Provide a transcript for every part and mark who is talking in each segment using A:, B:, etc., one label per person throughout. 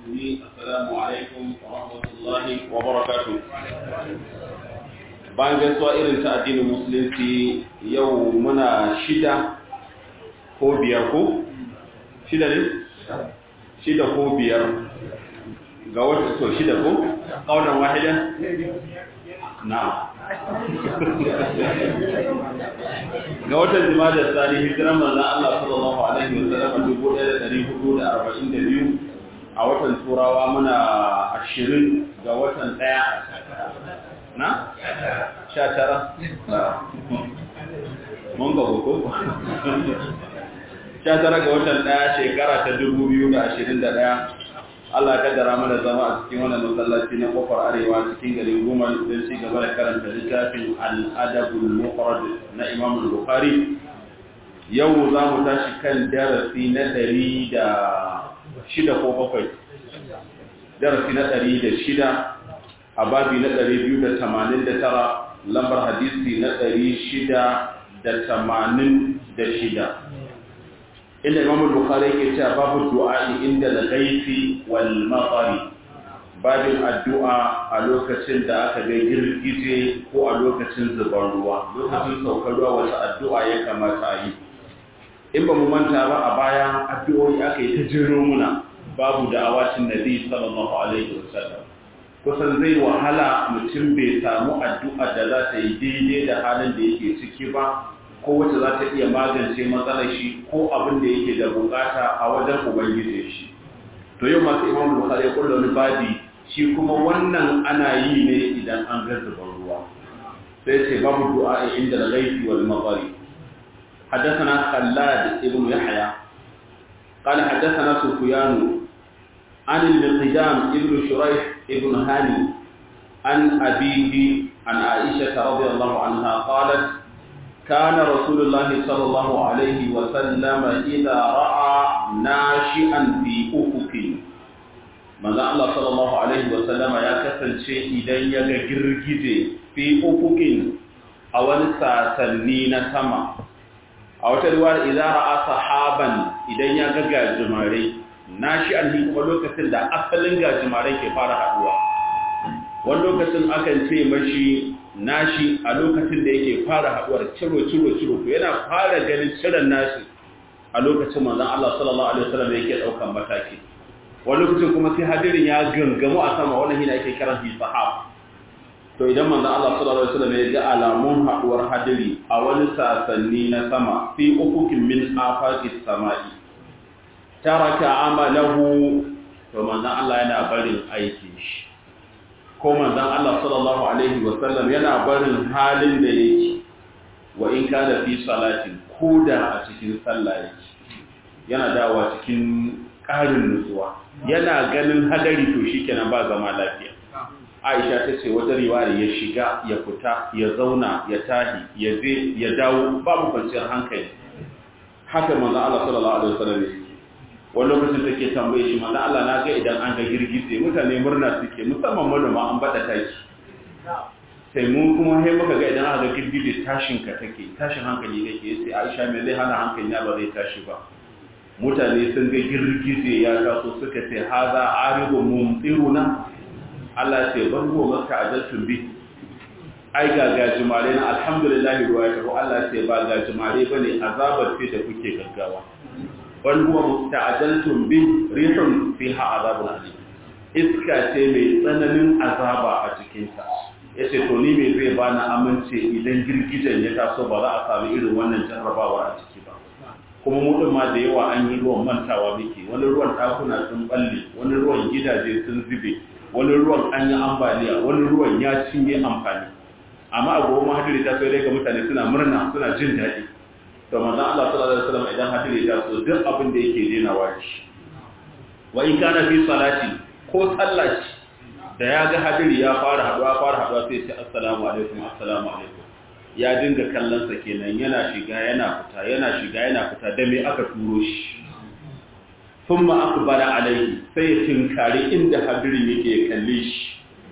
A: المسلمين السلام عليكم ورحمة الله وبركاته bayan gaisuwa irin ta addinin musulunci yau muna shida ko biyar ko? shida ne? shida ko biyar ga wata so shida ko? ƙaunar wahida? na ga watan jima'a da tsari hijiran manzan Allah sallallahu Alaihi wasallam 1442 a watan turawa muna ashirin ga watan ɗaya na? sha tara? mun ga hukum? sha tara ga watan ɗaya shekara ta dubu biyu da ashirin da ɗaya Allah kaddara mana zama a cikin wannan masallaci na kofar arewa cikin garin Goma don ci gaba da karanta littafin al'adabul mufrad na Imam Bukhari yau za mu tashi kan darasi na ɗari da shida ko bakwai darasi na ɗari da shida a babi na ɗari biyu da tamanin da tara lambar hadisi na ɗari shida da tamanin da shida inda imam bukhari yake cewa babu du'a inda al-ghaifi wal matari babin addu'a a lokacin da aka ga girgije ko a lokacin zubar ruwa lokacin saukar ruwa wata addu'a ya kamata a yi in ba mu manta ba a baya addu'o'i aka yi ta jiro muna babu da awacin nabi sallallahu alaihi wasallam kusan zai wahala mutum bai samu addu'a da za ta yi daidai da halin da yake ciki ba ko wacce za ta iya magance matsalar shi ko abin da yake da bukata a wajen ubangiji shi to yau masu imam bukhari ya kulla wani babi shi kuma wannan ana yi ne idan an ga zuban ruwa sai ce babu du'a inda al-ghaibi wal maghari حدثنا خلاد ابن يحيى قال حدثنا سفيان عن المقدام ابن شريح ابن هاني عن أبيه عن عائشة رضي الله عنها قالت كان رسول الله صلى الله عليه وسلم إذا رأى ناشئا في أفق ماذا الله صلى الله عليه وسلم يا كسل شيء إذا يجرجد في أفق أو ساسنين سما أو تدوار إذا رأى صحابا إذا يجرجد جماري ناشئا في أفق da asalin gajimare ke fara haduwa wani lokacin akan ce mashi nashi a lokacin da yake fara haduwar ciro ciro ciro ko yana fara ganin ciran nashi a lokacin manzon Allah sallallahu alaihi wasallam yake daukan mataki wani lokacin kuma sai hadirin ya gangamu a sama wannan hina yake kiran shi sahab to idan manzon Allah sallallahu alaihi wasallam ya ga alamun haduwar hadiri a wani sasanni na sama fi ufukin min afaqis samai taraka amalahu to manzon Allah yana barin aikin shi ko manzon Allah sallallahu alaihi wasallam yana barin halin da yake wa in kana fi salatin koda a cikin sallah yake yana dawa cikin ƙarin nutsuwa yana ganin hadari to shikenan ba zama lafiya Aisha ta ce wata riwaya ya shiga ya fita ya zauna ya tahi ya je ya dawo babu kwanciyar hankali haka manzon Allah sallallahu alaihi wasallam yake wani lokacin take tambaye shi manzo Allah na ga idan an ga girgize mutane murna suke musamman manoma an bada taki sai mun kuma sai muka ga idan aka ga girgize tashin ka take tashin hankali kake sai Aisha me zai hana hankali na ba zai tashi ba mutane sun ga girgize ya taso suka ce haza aribu mumtiruna Allah ce ban ruwa maka ajaltun bi ai ga gajimare na alhamdulillah ruwa ya tafi Allah ce ba gajimare bane azabar ce da kuke gaggawa bal huwa musta'jaltum bi rihun fiha azabun alim iska ce mai tsananin azaba a cikin ta yace to ni me zai bani amince idan girgijen ya taso ba za a samu irin wannan jarrabawa a ciki ba kuma mu din ma da yawa an yi ruwan mantawa muke wani ruwan dakuna sun balle wani ruwan gidaje sun zube wani ruwan an yi ambaliya wani ruwan ya cinye amfani amma a gobe mahadiri ta sai dai ga mutane suna murna suna jin daɗi to manzon Allah sallallahu alaihi wasallam idan hadiri ya so duk abin da yake denawa shi wa in kana fi salati ko sallaci da ya ga hadiri ya fara haduwa fara haduwa sai ce assalamu alaikum assalamu alaikum ya dinga kallon sa kenan yana shiga yana fita yana shiga yana fita da me aka turo shi thumma aqbala alaihi sai ya tinkari inda hadirin yake kalle shi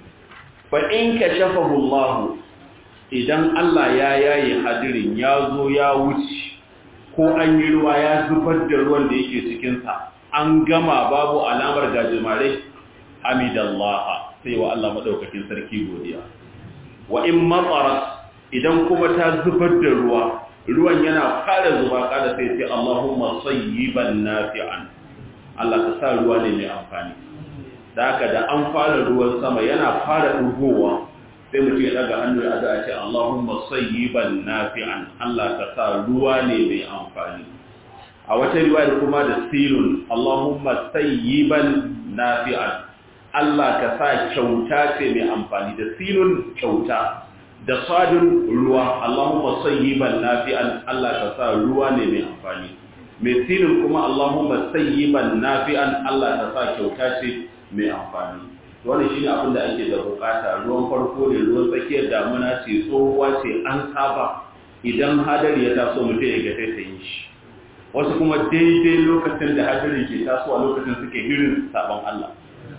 A: fa in kashafahu Allah idan Allah ya yaye hadirin ya zo ya wuce ko an yi ruwa ya zubar da ruwan da yake cikinsa an gama babu alamar gajimare hamidallah sai wa Allah madaukakin sarki godiya wa in matsarat idan kuma ta zubar da ruwa ruwan yana fara zuba kada sai ce Allahumma sayyiban nafi'an Allah ka sa ruwa ne mai amfani da haka da an fara ruwan sama yana fara dugowa sai mutum ya daga hannu ya addu'a ce Allahumma sayyiban nafi'an Allah ka sa ruwa ne mai amfani a wata riwaya kuma da silun Allahumma sayyiban nafi'an Allah ka sa kyauta ce mai amfani da silun kyauta da sadin ruwa Allahumma sayyiban nafi'an Allah ka sa ruwa ne mai amfani mai silun kuma Allahumma sayyiban nafi'an Allah ka sa kyauta ce mai amfani wannan shine abin da ake da bukata ruwan farko ne ruwan tsakiyar damuna ce tsohuwa ce an saba idan hadari ya taso mutum ya ga sai ta yi shi wasu kuma daidai lokacin da hadari ke tasowa lokacin suke hirin sabon Allah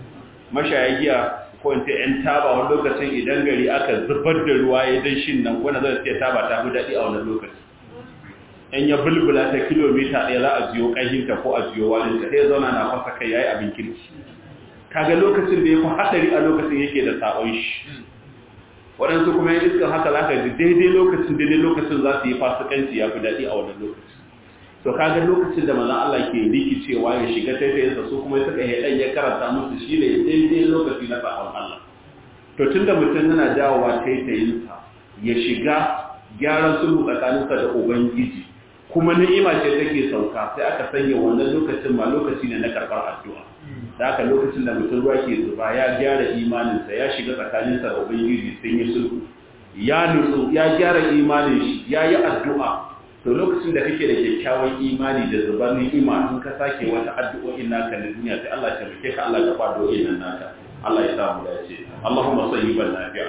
A: mashayagiya ko in ce ‘yan taba wani lokacin idan gari aka zubar da ruwa ya dan shin nan wanda zai ce taba ta fi daɗi a wani lokaci ‘yan ya bulbula ta kilomita ɗaya za a jiyo ƙahinta ko a jiyo walinta sai zauna na fasa kai ya yi abin kirki kaga lokacin da ya fi haɗari a lokacin yake da sabon shi waɗansu kuma yin iskan haka za ka ji daidai lokacin daidai lokacin za su yi fasikanci ya fi daɗi a wannan lokacin to kaga lokacin da manzon Allah ke rikicewa ya shiga taitayinsa su kuma suka yi dan ya karanta musu shi ne daidai lokaci na sabon Allah to tunda mutum yana dawowa taitayinsa ya shiga gyaran sulhu tsakaninsa da ubangiji kuma ni'ima ce take sauka sai aka sanya wannan lokacin ma lokaci ne na karɓar addu'a da haka lokacin da mutum ruwa ke zuba ya gyara imaninsa ya shiga tsakaninsa da ubangiji sun yi sulhu ya nutsu ya gyara imanin shi ya yi addu'a to lokacin da kake da kyakkyawan imani da zubar ni'ima in ka sake wata addu'o'in naka na duniya sai Allah ya tabbake ka Allah ya fado nan naka Allah ya sa mu dace Allahumma sayyiban nafi'a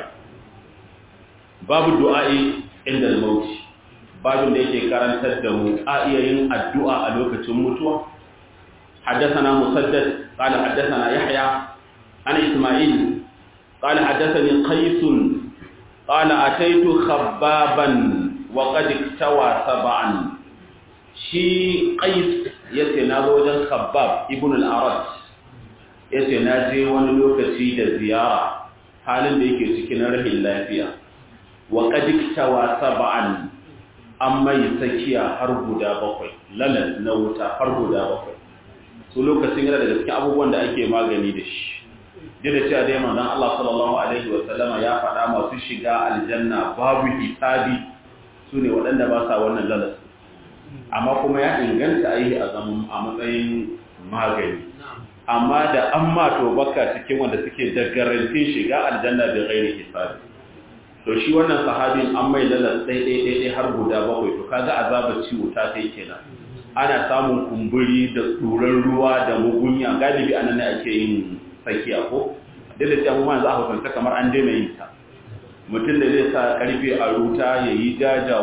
A: babu du'a'i inda al-maut babin da yake karantar da mu a iya yin addu'a a lokacin mutuwa حدثنا مسدد قال حدثنا يحيى عن إسماعيل قال حدثني قيس قال أتيت خبابا وقد اكتوى سبعا شي قيس yace na zo wajen khabbab ibn al-arad yace na je wani lokaci da ziyara halin da yake cikin rahin lafiya wa qad iktawa sab'an amma sakiya har guda bakwai lalan na wuta har guda bakwai su lokacin yana daga cikin abubuwan da ake magani da shi duk da cewa dai manzon Allah sallallahu alaihi wa sallama ya faɗa masu shiga aljanna babu hisabi su ne waɗanda ba sa wannan lalas amma kuma ya inganta a yi a zaman a matsayin magani amma da an mato baka cikin wanda suke da garantin shiga aljanna da gairi hisabi to shi wannan sahabin an mai lalas ɗai har guda bakwai to kaga azabar ciwo ta kai kenan ana samun kumburi da tsoron ruwa da mugunya galibi anan ne ake yin tsakiya ko da da cewa yanzu aka kwanta kamar an daina yin ta mutum da zai sa karfe a ruta ya yi jaja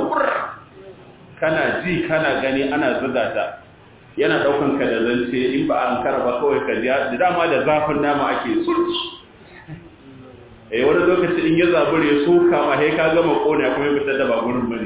A: kana ji kana gani ana zuga ta yana daukan ka da zance in ba an karaba kawai ka ji da dama da zafin nama ake sulci eh wani lokaci in ya zabure ya soka ma sai ka gama kona kuma ya fitar da ba gurin bane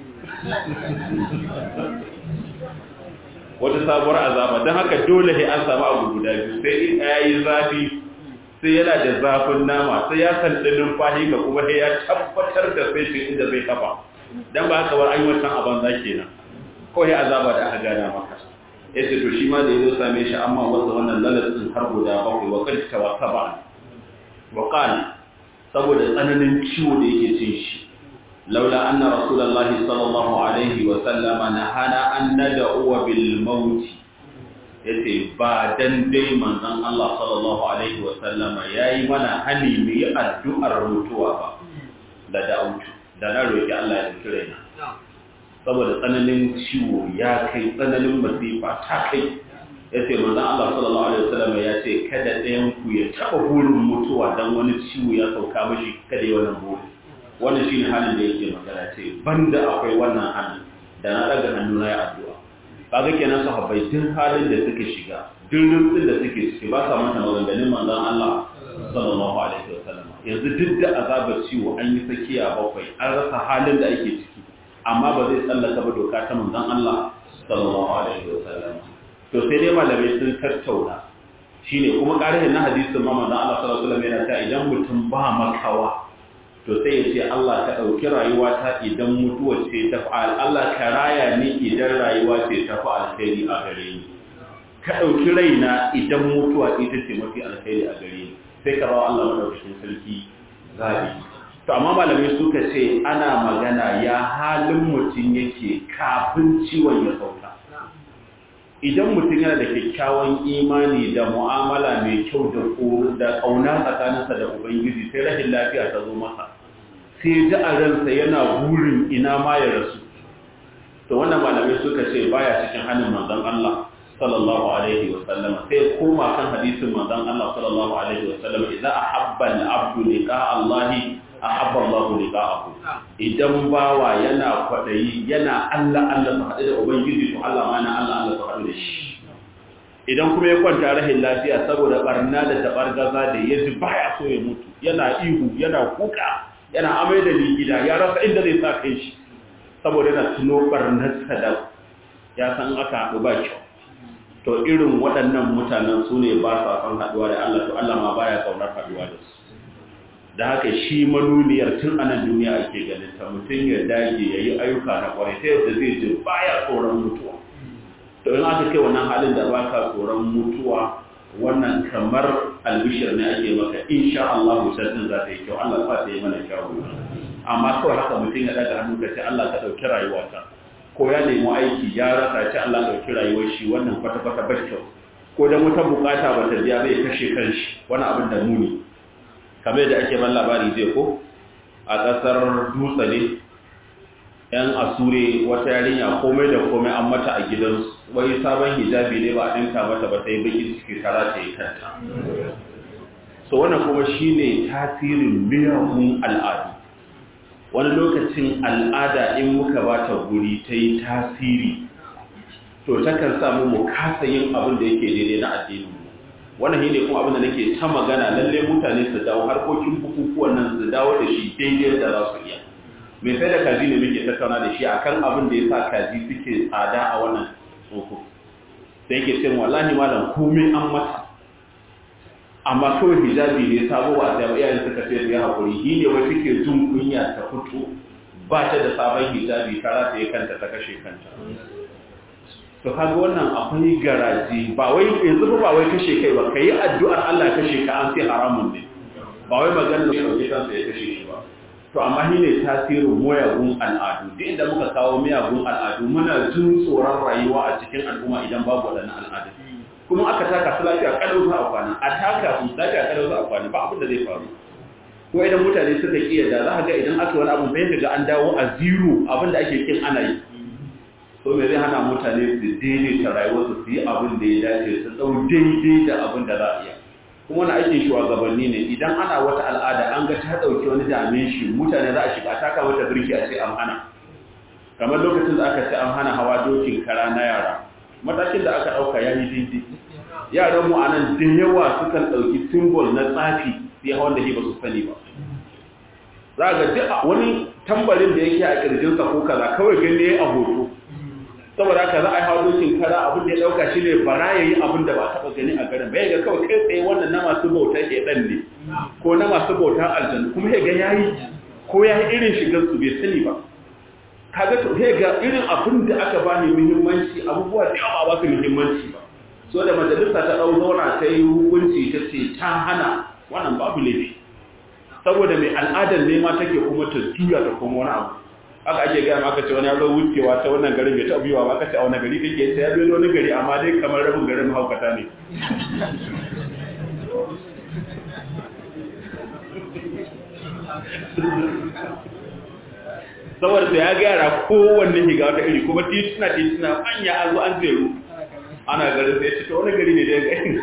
A: wata sabuwar azaba don haka dole sai an samu abu guda biyu sai in ya yi zafi sai yana da zafin nama sai ya sandi numfashi ga kuma sai ya tabbatar da sai shi inda zai kafa don ba haka bar an yi wancan abin za ke nan kawai azaba da aka gana maka ya ce to shi ma da ya zo same shi amma wanda wannan lalatin har guda bakwai wa kan ta wasa ba wa saboda tsananin ciwo da yake cin shi لولا أن رسول الله صلى الله عليه وسلم نهانا أن ندعو بالموت yace ba dan dai manzon Allah sallallahu alaihi wasallam yayi mana hani mu yi addu'ar mutuwa ba da da'utu da na roki Allah ya kire ni saboda tsananin ciwo ya kai tsananin masifa ta kai yace manzon Allah sallallahu alaihi wasallam ya ce kada ɗayan ku ya taba burin mutuwa dan wani ciwo ya sauka mishi kada ya wannan burin wannan shine halin da yake magana ce banda akwai wannan halin da na daga hannu na ya addu'a kaga kenan sahabbai duk halin da suke shiga duk rutsin da suke ciki ba sa manta maganganun manzon Allah sallallahu alaihi wasallam yanzu duk da azabar ciwo an yi sakiya bakwai an rasa halin da ake ciki amma ba zai tsallaka ba doka ta manzon Allah sallallahu alaihi wasallam to sai dai malamai sun tattauna shine kuma ƙarin na hadisin Muhammad Allah sallallahu alaihi wasallam yana ta idan mutum ba makawa to sai ya ce Allah ka ɗauki rayuwa ta idan mutuwa ce ta fa'al Allah ka raya ni idan rayuwa ce ta fa'al alkhairi a gare ni ka ɗauki raina idan mutuwa ita ce mafi alkhairi a gare ni sai ka rawa Allah madaukakin sarki zabi to amma malamai suka ce ana magana ya halin mutum yake kafin ciwon ya sauka idan mutum yana da kyakkyawan imani da mu'amala mai kyau da da ƙauna tsakaninsa da ubangiji sai rashin lafiya ta zo masa sai ji a ransa yana burin ina ma ya rasu to wannan malamai suka ce baya cikin hannun manzon Allah sallallahu alaihi wa sallama sai koma kan hadisin manzon Allah sallallahu alaihi wa sallama idza ahabba al-abdu liqa Allah ahabba Allah liqa'ahu idan bawa yana kwadayi yana Allah Allah su haɗu da ubangiji to Allah ma na Allah Allah su haɗu da shi idan kuma ya kwanta rahin lafiya saboda barna da tabargaza da ya ji baya so ya mutu yana ihu yana kuka yana amai da ligida ya rasa inda zai sa kai shi saboda yana tuno barnarsa da ya san aka haɗu ba kyau to irin waɗannan mutanen su ne ba sa son haɗuwa da Allah to Allah ma baya kaunar haɗuwa da su da haka shi manuniyar tun anan duniya ake ganin ta mutum ya dage ya yi ayyuka na kwarai ta yadda zai ji baya tsoron mutuwa to in aka kai wannan halin da baka tsoron mutuwa wannan kamar albishir ne ake maka insha Allah musaddin za ta yi kyau Allah sa ta yi mana kyau amma kawai haka mutum ya daga hannu ka ce Allah ka dauki rayuwata ko ya nemi aiki ya rasa ce Allah dauki rayuwar shi wannan kwata kwata ba kyau ko da wata bukata ba ta biya zai kashe kanshi wani abin da muni kamar da ake ban labari zai ko a ƙasar dutse ne yan asure wata yarinya komai da komai an mata a gidansu wai sabon hijabi ne ba a ɗinka mata ba sai bakin ciki tara ta yi kanta so wannan kuma shine tasirin miyagun al'adu wani lokacin al'ada in muka ba ta guri ta yi tasiri to takan samu mu kasa yin abin da yake daidai na addini wannan shine kuma abin da nake ta magana lalle mutane su dawo harkokin bukukuwan nan su dawo da shi daidai da za su iya mai sai da kaji ne muke tattauna da shi akan abin da ya sa kaji suke tsada a wannan tsoko sai yake cin wallahi malam komai an mata amma kawai hijabi ne sabo ba da iyayen suka ce ya hakuri shi ne wai suke jin kunya ta fito ba ta da sabon hijabi ta rata ya kanta ta kashe kanta to kaga wannan akwai garaji ba wai yanzu ba wai kashe kai ba kai addu'ar Allah kashe ka an sai haramun ne ba wai magana da dauke kansa ya kashe shi ba to amma shi ne tasirin miyagun al'adu duk inda muka kawo miyagun al'adu muna jin tsoron rayuwa a cikin al'umma idan babu waɗannan al'adu kuma aka taka su lafiya kalau za a kwana a taka su lafiya kalau za a kwana ba abin da zai faru ko idan mutane suka kiyar da za ka ga idan aka wani abu sai ga an dawo a zero abin da ake kin ana yi so me zai hana mutane su daidaita rayuwarsu su yi abin da ya dace su ɗau daidai da abin da za a iya kuma wani aikin shugabanni ne idan ana wata al'ada an ga ta ɗauki wani damin shi mutane za a shiga a taka mata birki a ce an hana kamar lokacin da aka ce an hana hawa dokin kara na yara matakin da aka ɗauka ya yi daidai yaran mu a nan da yawa sukan ɗauki simbol na tsafi sai hawan da shi ba su sani ba za ga duk wani tambarin da yake a ƙirjinsa ko kaza kawai gani a hoto saboda haka za a yi hawa dokin kara abin da ya dauka shi ne bara ya yi abin da ba taba gani a garin bai ga kawai kai tsaye wannan na masu bauta ke dan ne ko na masu bauta aljanna kuma ya ga yayi ko ya yi irin shigar su bai sani ba kaga to sai ga irin abin da aka bani muhimmanci abubuwa da yawa ba su muhimmanci ba so da majalisa ta dau zauna ta yi hukunci ta ce ta hana wannan babu laifi saboda mai al'adar nema take kuma ta juya ta kuma wani abu aka ake gaya maka ce wani ya zo wucewa ta wannan garin bai taɓa biyuwa ba aka ce a wani gari kake sai ya biyo wani gari amma dai kamar rabin garin mahaukata ne saboda da ya gyara kowanne shiga wata iri kuma tituna tituna manya an zo an zeru ana garin sai ce ta wani gari ne da ya gari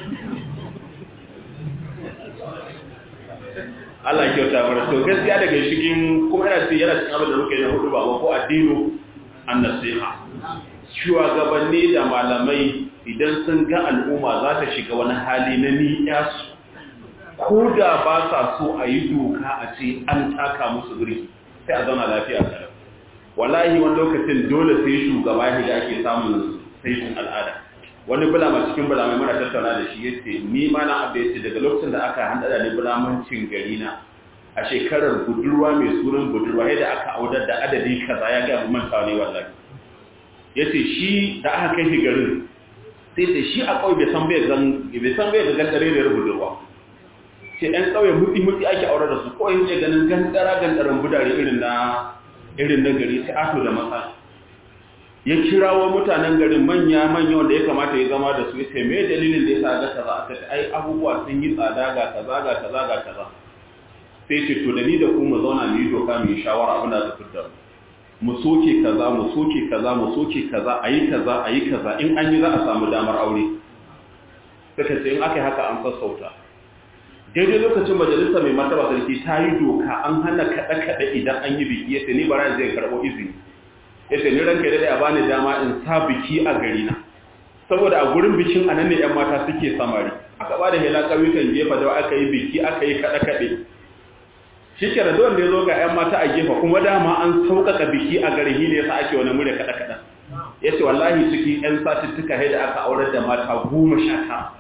A: Allah ya kyauta mana to gaskiya daga cikin kuma ina ce yana cikin abin da muke na hudu ba ko addinu an nasiha shugabanni da malamai idan sun ga al'umma za ta shiga wani hali na ni'ya su ko da ba sa so a yi doka a ce an taka musu birki sai a zauna lafiya kalau wallahi wani lokacin dole sai shugaba ya da ake samun saitin al'ada wani bulama cikin bulamai muna tattauna da shi yace ni ma na abu yace daga lokacin da aka handa da ni bulamancin gari na a shekarar budurwa mai sunan budurwa yadda aka audar da adadi kaza ya ga manta ne wallahi yace shi da aka kai shi garin sai sai shi a kauye bai san bai zan bai san bai ga gandare ne budurwa sai ɗan kauye mutsi mutsi ake aure da su kawai yake ganin gandara gandaran budare irin na irin na gari sai ato da matsala ya kirawo mutanen garin manya manya wanda ya kamata ya zama da su ya ce me dalilin da ya sa ga kaza aka ce ai abubuwa sun yi tsada ga kaza ga kaza ga kaza sai ce to da ni da ku mu zauna mu yi doka mu yi shawara abin da ta fitar mu soke kaza mu soke kaza mu soke kaza ayi kaza ayi kaza in an yi za a samu damar aure suka ce in aka yi haka an sassauta daidai lokacin majalisa mai martaba sarki ta yi doka an hana kaɗe-kaɗe idan an yi biki ya ce ni bara zai karɓo izini ya ce ni ranka daidai a bani dama in sa biki a gari na saboda a gurin bikin a nan ne 'yan mata suke samari aka ba da hela ƙauyukan gefa da aka yi biki aka yi kaɗe-kaɗe shi ke da wanda ya zo ga 'yan mata a gefa kuma dama an sauƙaƙa biki a gari ne ya sa ake wani murya kaɗe-kaɗe ya ce wallahi cikin 'yan satuttuka da aka aurar da mata goma sha tara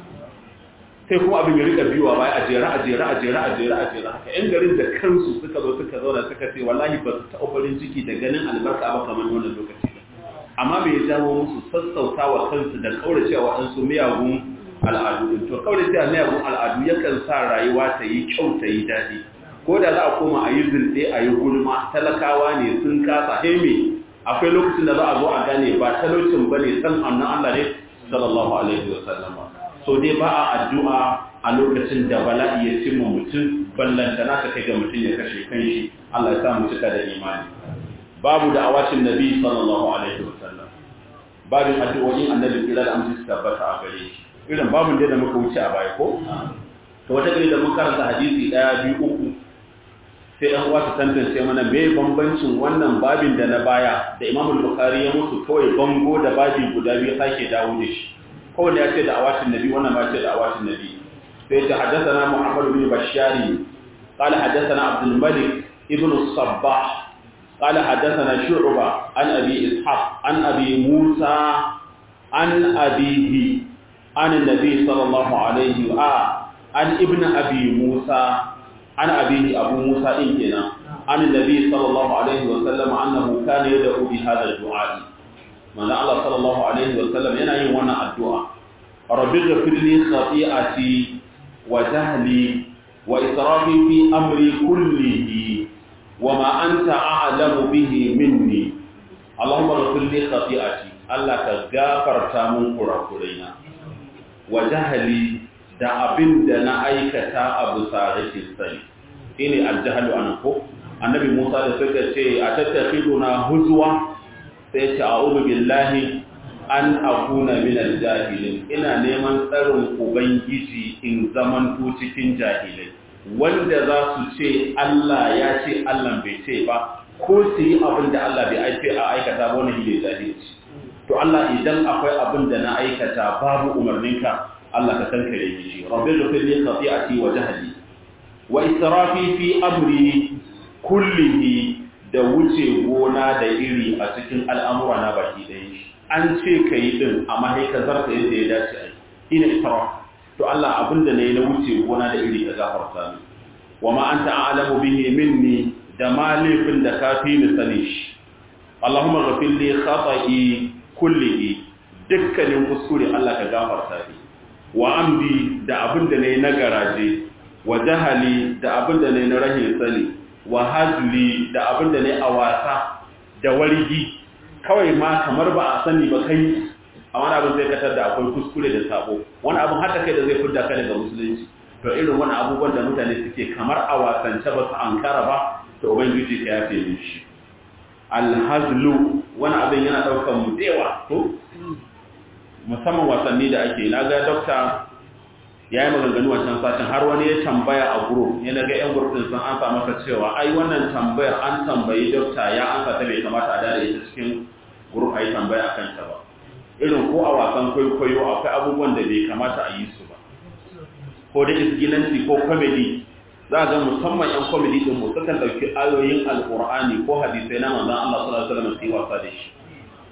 A: sai kuma abin ya rika biyuwa baya a jera a jera a jera a jera a jera haka yan garin da kansu suka zo suka zauna suka ce wallahi ba su taɓa farin ciki da ganin albarka ba kamar wannan lokaci ba amma bai jawo musu sassauta wa kansu da kaurace wa ɗansu miyagun al'adu din to kaurace wa miyagun al'adu yakan sa rayuwa ta yi kyau ta yi daɗi ko da za a koma a yi zunɗe a yi gulma talakawa ne sun kasa heme akwai lokacin da za a zo a gane ba talaucin ba ne san annan Allah ne sallallahu alaihi wa sallama so dai ba a addu'a a lokacin da bala'i ya cimma mutum ballantana ka kai ga mutum ya kashe kanshi Allah ya sa mu cika da imani babu da awacin nabi sallallahu alaihi wasallam babin addu'o'in annabi kira da amince su tabbata a gare shi irin babun da muka wuce a baya ko to wata gari da mun karanta hadisi daya biyu uku sai ɗan uwa su tantance mana me bambancin wannan babin da na baya da Imam Bukhari ya musu kawai bango da babi guda biyu sake dawo da shi kowane ya ce da awatin nabi wannan ma ce da awatin nabi sai ta haddathana Muhammad bin Bashari qala haddathana Abdul Malik ibn Sabbah qala haddathana Shu'ba an Abi Ishaq an Abi Musa an abihi an nabi sallallahu alaihi wa an ibn Abi Musa an abihi Abu Musa din kenan an nabi sallallahu alaihi wa sallam annahu kana yad'u bi hadha ad-du'a manzo Allah sallallahu alaihi wa sallam yana yin wannan addu'a rabbi ghfir li khati'ati wa jahli wa israfi fi amri kullihi wa ma anta a'lamu bihi minni Allahumma ghfir li khati'ati Allah ka gafarta mun kurakuraina wa jahli da abin da na aikata abu sa rashin sani shine aljahalu anan ko annabi Musa da suka ce a tattakhiduna huzwa sai ce a'udhu billahi an akuna min aljahilin ina neman tsarin ubangiji in zamanto cikin jahilai wanda za su ce Allah ya ce Allah bai ce ba ko su yi abin da Allah bai aike a aikata ba wani ne jahilci to Allah idan akwai abin da na aikata babu umarninka Allah ka kankare shi rabbi ghfir li khati'ati wa jahli wa israfi fi amri kullihi da wuce gona da iri a cikin al'amura na baki ɗaya shi an ce ka yi ɗin amma sai ka zarta yadda ya dace a yi ina israf to Allah abinda na yi na wuce gona da iri ka gafarta ni wa ma anta a'lamu bihi minni da ma laifin da ka fi ni sani shi Allahumma ghafir li khata'i kullihi dukkanin kuskure Allah ka gafarta ni wa amdi da abinda na yi na garaje wa jahali da abinda na yi na rahin sani wa hazli da abin da ne a wasa da wargi kawai ma kamar ba a sani ba kai a wani abin zai katar da akwai kuskure da sabo wani abin haka kai da zai fidda ka daga musulunci to irin wani abubuwan da mutane suke kamar a wasance ba su ankara ba to ubangiji ka yafe min shi alhazlu wani abin yana daukar mu dewa to musamman wasanni da ake na ga dokta ya yi maganganu wancan satin har wani ya tambaya a group ya naga yan group din sun ansa masa cewa ai wannan tambayar an tambayi dokta ya ansa ta bai kamata a dare ita cikin group ai tambaya akan ta ba irin ko a wasan kwaikwayo akwai abubuwan da bai kamata a yi su ba ko da isgilanci ko comedy za ga musamman yan comedy din mu sukan dauki ayoyin alqur'ani ko hadisai na manzon Allah sallallahu alaihi wasallam su wasa da shi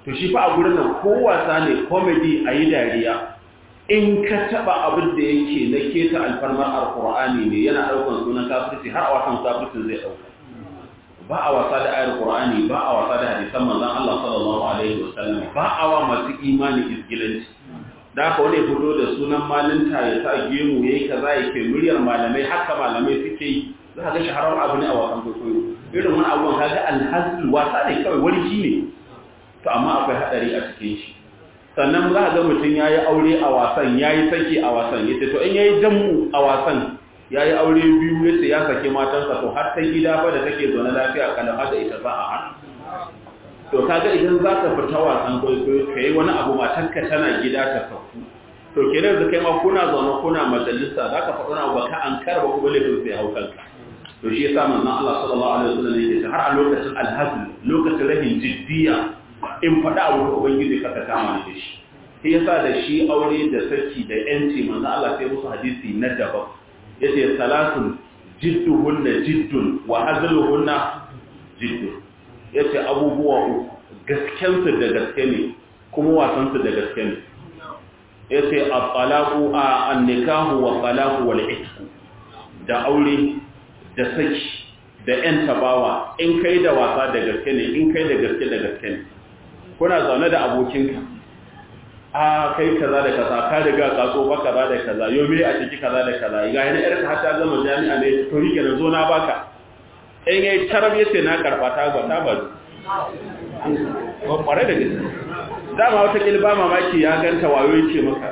A: to shi fa a gurin nan ko wasa ne comedy a yi dariya in ka taba abin da yake na keta alfarmar alkur'ani ne yana daukan sunan kafirci har a wasan kafircin zai dauka ba a wasa da ayar qur'ani ba a wasa da hadisan manzon Allah sallallahu alaihi wasallam ba a wa masu imani isgilanci da haka wani fito da sunan malinta ya sa gemu yayi kaza yake muryar malamai haka malamai suke yi za ka ga shaharar abu ne a wasan kwaikwayo irin wani abubuwan kaga alhazul wasa ne kawai warji ne to amma akwai hadari a cikin shi sannan za a ga mutum ya yi aure a wasan ya yi saki a wasan ya ce to in ya yi jammu a wasan ya yi aure biyu ya ce ya sake matansa to har ta gida ba da take zaune lafiya kalan hada ita za a hana to kaga idan za ka fita wasan kwaikwayo ka yi wani abu matanka tana gida ta sauku to ke da kai ma kuna zaune kuna majalisa za ka faɗi abu ka an karba kuma laifin sai hau kanka to shi yasa manzon Allah sallallahu alaihi wasallam yake har a lokacin alhazl lokacin rahin jiddiya in faɗa abu da ubangiji ka kama da shi shi yasa da shi aure da saki da yanci manzo Allah sai musu hadisi na daban yace salatun jidduhunna jiddun wa hazluhunna jiddun yace abubuwa uku gasken su da gaske ne kuma wasan su da gaske ne yace at-talaqu an-nikahu wa talaqu wal itq da aure da saki da yan tabawa in kai da wasa da gaske ne in kai da gaske da gaske ne kuna zaune da abokinka a kai kaza da kaza ka riga ka so ba kaza da kaza yau me a ciki kaza da kaza ga yana yar ka ta gama jami'a ne to rike na zo na baka in yayi tarab yace na karba ta ba ta ba ko kware da gaske dama wata kilba mamaki ya ganta wayo yake maka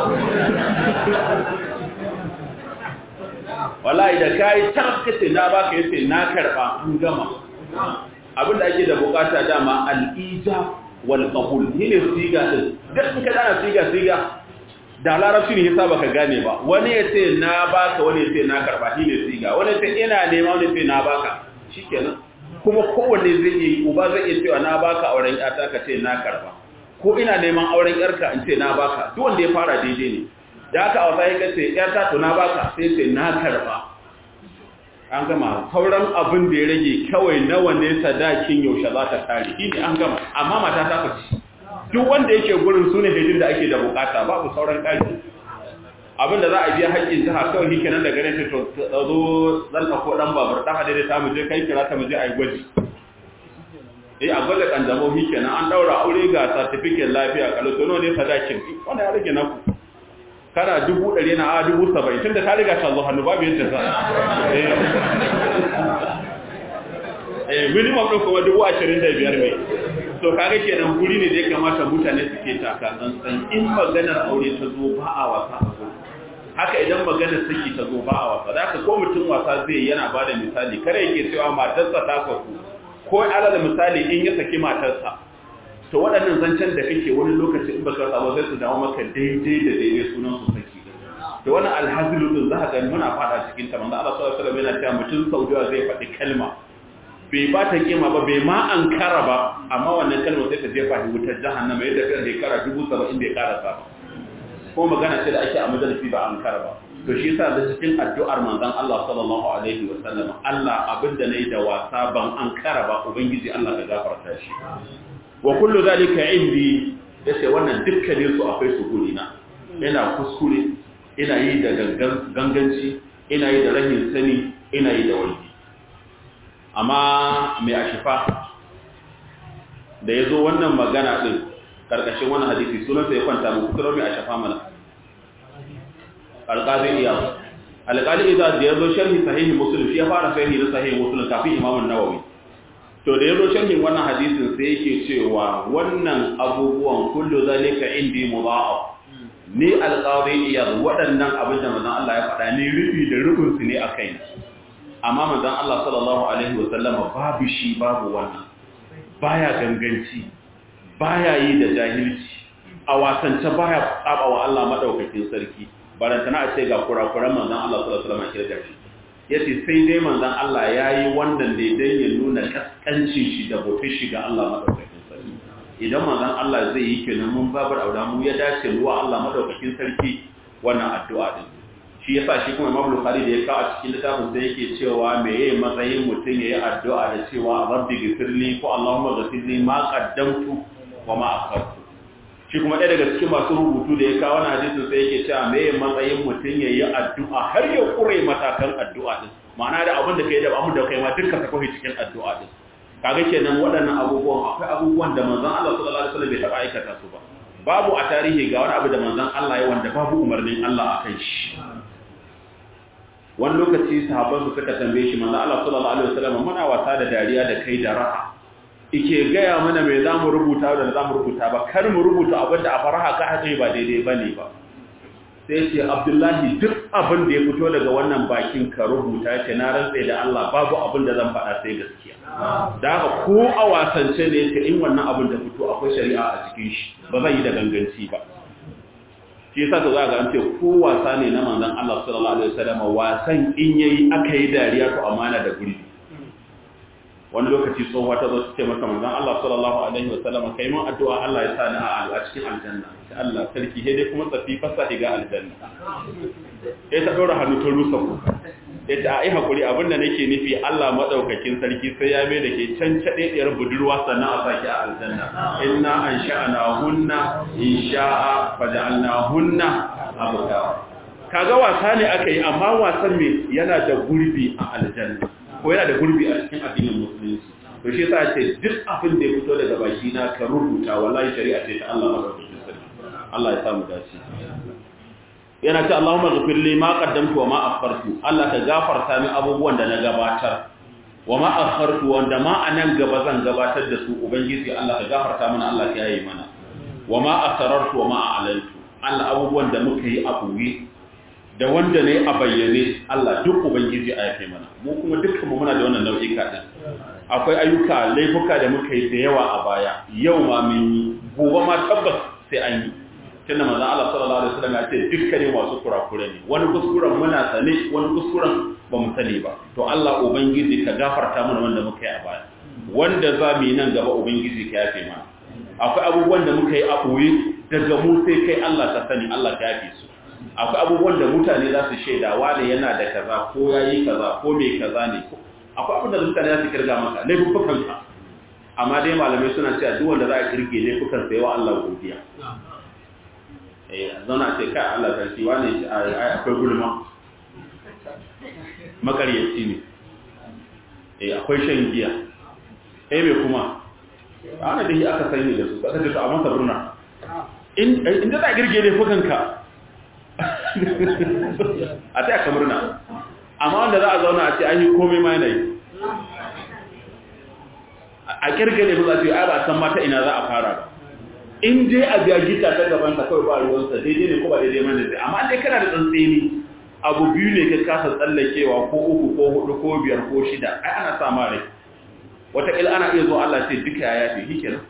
A: wallahi da kai tarab kace na baka yace na karba an gama abinda ake da bukata dama al-ijab wal qabul ne siga din duk in ka dana siga siga da larabci ne yasa baka gane ba wani ya ce na baka wani ya ce na karba shi ne siga wani ya ce ina nema wani ya ce na baka shikenan kuma kowanne zai yi uba zai iya cewa na baka auren yata ka ce na karba ko ina neman auren yarka in ce na baka duk wanda ya fara daidai ne da aka a sai ka ce yarta to na baka sai ce na karba an gama sauran abin da ya rage kawai nawa ne sadakin yaushe za ta tare shi ne an gama amma mata ta faci duk wanda yake gurin su ne hidin da ake da bukata babu sauran ƙari abin da za a biya haƙƙin jiha kawai shi kenan da ganin to zo zan ɗauko ɗan babur ɗan hadari ta mu je kai kira ta mu je a yi gwaji eh a gwada kanjamau shi kenan an ɗaura aure ga certificate lafiya kalatono ne sadakin wanda ya rage naku kana dubu ɗari na a dubu saba'in tun da ta riga ta zo hannu babu yadda za a minimum ɗin kuma dubu ashirin da biyar mai to kaga kenan guri ne da ya kamata mutane suke taka tsantsan in maganar aure ta zo ba a wasa a zo haka idan maganar saki ta zo ba a wasa da ko mutum wasa zai yana ba da misali kare yake cewa matarsa ta saku ko ala da misali in ya saki matarsa to waɗannan zancen da kake wani lokaci in baka sabo sai su dawo maka daidai da daidai sunan su saki da wani alhazilu din za ka ga muna fada cikin ta manzo Allah sallallahu alaihi wasallam yana cewa mutum saudiya zai faɗi kalma bai ba ta kima ba bai ma an kara ba amma wannan kalma sai ta jefa shi wutar jahannama yadda kan shekara dubu saba'in bai karasa ba ko magana ce da ake a majalisi ba an kara ba to shi yasa da cikin addu'ar manzon Allah sallallahu alaihi wasallam Allah abinda nayi da wasa ban an kara ba ubangiji Allah ka gafarta shi wa kullu zalika indi yace wannan dukkanin su akwai su guri na ina kuskure ina yi da ganganci ina yi da rahin sani ina yi da wani amma mai ashifa da ya zo wannan magana ɗin ƙarƙashin wani hadisi sunansa ya kwanta mu kusurar mai ashifa mana alƙazin iya alƙalin iya da ya zo sharhi sahihi musulun shi ya fara sahihi na sahihi musulun kafin imamun nawawi to da ya zo sharhin wannan hadisin sai yake cewa wannan abubuwan kullu zalika indi mudha'af ni alqadi iya waɗannan abin da manzon Allah ya faɗa ni rubi da rubun su ne akai amma manzon Allah sallallahu alaihi wasallama babu shi babu wannan baya ganganci baya yi da jahilci a wasance baya tsaba wa Allah madaukakin sarki barantana a ce ga kurakuran manzon Allah sallallahu alaihi wasallam kirga shi yace sai dai manzon Allah yayi wannan ne dan ya nuna kaskancin shi da bautar shi ga Allah madaukakin sarki idan manzon Allah zai yi kenan mun babar aura mu ya dace ruwa Allah madaukakin sarki wannan addu'a din shi yasa shi kuma Imam Bukhari da ya kawo a cikin littafin sai yake cewa me yayi matsayin mutum yayi addu'a da cewa rabbi ghfirli ko Allahumma ghfirli ma qaddamtu wa ma akhartu shi kuma ɗaya daga cikin masu rubutu da ya kawo na hadisin sai yake cewa me matsayin mutum ya yi addu'a har ya kure matakan addu'a din ma'ana da abin da kai da abin da kai ma dukkan ka kawai cikin addu'a din kaga kenan waɗannan abubuwan akwai abubuwan da manzon Allah sallallahu alaihi wasallam bai taɓa aikata su ba babu a tarihi ga wani abu da manzon Allah ya wanda babu umarnin Allah a kan shi wani lokaci sahabban su suka tambaye shi manzon Allah sallallahu alaihi wasallam muna wasa da dariya da kai da raha ike gaya mana mai za mu rubuta da za mu rubuta ba kar mu rubuta abin da a faraha ka haɗe ba daidai ba ne ba sai ce abdullahi duk abin da ya fito daga wannan bakin ka rubuta ce na rantse da Allah babu abin da zan faɗa sai gaskiya da haka ko a wasance ne ka in wannan abin da fito akwai shari'a a cikin shi ba zai yi da ganganci ba shi yasa to za ga an ce ko wasa ne na manzon Allah sallallahu alaihi wasallam wasan in yayi aka yi dariya to amana da gurbi wani lokaci tsohuwa ta zo ce masa manzon Allah sallallahu alaihi wa sallam kai mun addu'a Allah ya sani a a cikin aljanna sai Allah sarki he dai kuma tsafi fasa ga aljanna sai ta dora hannu ta rusa ku sai ta ai hakuri abinda nake nufi Allah madaukakin sarki sai ya mai da ke can cade diyar budurwa sannan a saki a aljanna inna ansha'na hunna insha'a faja'alna hunna abkara kaga wasa ne aka yi amma wasan me yana da gurbi a aljanna ko yana da gurbi a cikin addinin musulunci to shi yasa ce duk abin da ya fito daga baki na ka rubuta wallahi shari'a ce ta Allah madaukakin sarki Allah ya samu dace yana ce Allahumma ghfir li ma qaddamtu wa ma akhartu Allah ka gafarta min abubuwan da na gabatar wa ma akhartu wanda ma anan gaba zan gabatar da su ubangiji Allah ka gafarta mana Allah ka yayi mana wa ma asrartu wa ma a'lantu Allah abubuwan da muka yi a buwi da wanda ne a bayyane Allah duk ubangiji a yafe mana mu kuma dukkan mu muna da wannan nau'ika din akwai ayyuka laifuka da muka yi da yawa a baya yau ma mun yi gobe ma tabbas sai an yi tunda manzon Allah sallallahu alaihi wasallam ya ce dukkanin masu kurakure ne wani kuskuren muna sane wani kuskuren ba mu sani ba to Allah ubangiji ka gafarta mana wanda muka yi a baya wanda za mu yi nan gaba ubangiji ka yafe mana akwai abubuwan da muka yi a ɓoye daga mu sai kai Allah ka sani Allah ka yafe su akwai abubuwan da mutane za su shaida wane yana da kaza ko ya yi kaza ko mai kaza ne akwai abin da mutane za su kirga maka laifukanka amma dai malamai suna cewa duk wanda za a kirge laifukan sai wa Allah godiya eh zauna ce kai Allah sarki wane akwai gulma makaryaci ne eh akwai shan giya eh me kuma ana da shi aka sani da su aka ce to a masa burna in inda za a kirge laifukanka a ta aka murna amma wanda za a zauna a ce an yi komai ma yanayi a kirgale ba za su yi a ba san mata ina za a fara ba in je a biya gita ta gaban ta kawai ba ruwansa daidai ne ko ba daidai mana zai amma dai kana da tsantseni abu biyu ne ka kasa tsallakewa ko uku ko hudu ko biyar ko shida ai ana sa ma rai wataƙila ana iya zo Allah ce duka ya yafe shi kenan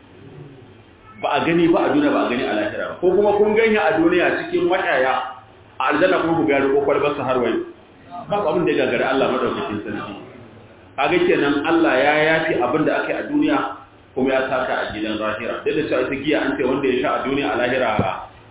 A: ba a gani ba a duniya ba a gani a lahira ba ko kuma kun ganya a duniya cikin mashaya a aljanna kuma ku ga da kokar basu har wai ba abin da ya gagara Allah madaukakin sarki kaga kenan Allah ya yafi abin da aka yi a duniya kuma ya saka a gidan lahira da da cewa ita giya an ce wanda ya sha a duniya a lahira ba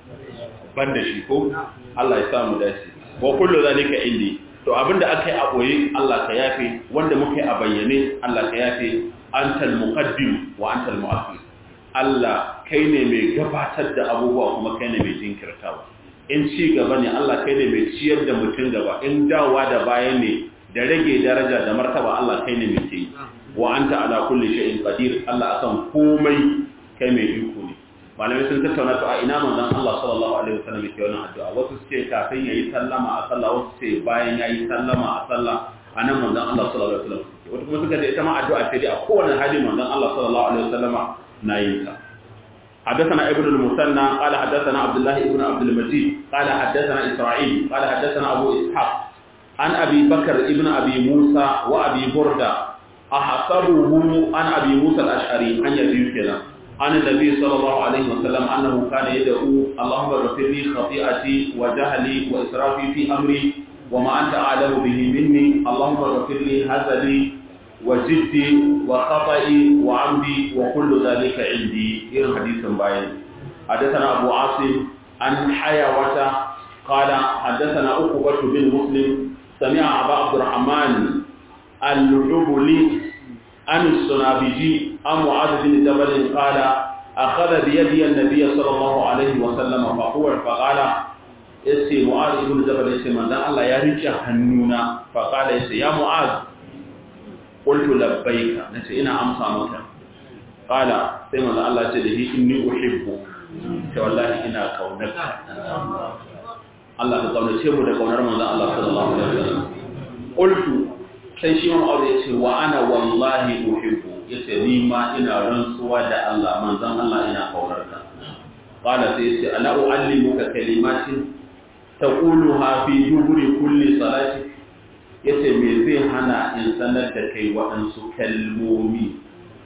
A: ban da shi ko Allah ya samu dace wa kullu zalika indi to abin da aka yi a boye Allah ka yafe wanda muka yi a bayyane Allah ka yafe antal muqaddim wa antal mu'akhir Allah kai ne mai gabatar da abubuwa kuma kai ne mai jinkirtawa in ci gaba ne Allah kai ne mai ciyar da mutum gaba in dawa da baya ne da rage daraja da martaba Allah kai ne mai ce wa anta ala kulli shay'in qadir Allah akan komai kai mai iko ne malamai sun tattauna to a ina manzon Allah sallallahu alaihi wasallam yake wannan addu'a wasu su ce kafin yayi sallama a sallah wasu ce bayan yayi sallama a sallah anan manzon Allah sallallahu alaihi wasallam wata kuma suka ce ita ma addu'a ce dai a kowane hali manzon Allah sallallahu alaihi wasallama نايمتا حدثنا ابن المثنى قال حدثنا عبد الله ابن عبد المجيد قال حدثنا إسرائيل قال حدثنا أبو إسحاق عن أبي بكر ابن أبي موسى وأبي بردة أحسبه عن أبي موسى الأشعري عن يزيد كذا عن النبي صلى الله عليه وسلم أنه كان يدعو اللهم اغفر لي خطيئتي وجهلي وإسرافي في أمري وما أنت أعلم به مني اللهم اغفر لي هزلي وجدي وخطئي وعمدي وكل ذلك عندي إلى حديث باين حدثنا أبو عاصم عن حيوة قال حدثنا أقبة بن مسلم سمع أبا عبد الرحمن الجبلي عن السنابجي عن معاذ بن جبل قال akhadha bi yadi an-nabiy sallallahu alaihi wa sallam fa huwa fa qala yace mu'az ibn jabal yace manzon Allah ya rike hannuna fa qala yace ya mu'az qultu labbaika nace ina amsa maka qala sai manzon Allah yace da shi inni uhibbu ce wallahi ina kaunarka Allah ka kaunace mu da kaunar manzon Allah sallallahu alaihi wasallam qultu sai shi ma aure yace wa ana wallahi uhibbu yace ni ma ina rantsuwa da Allah manzon Allah ina kaunarka qala sai yace ala uallimuka kalimatin taquluha fi duburi kulli salati yace me zai hana in sanar da kai waɗansu kalmomi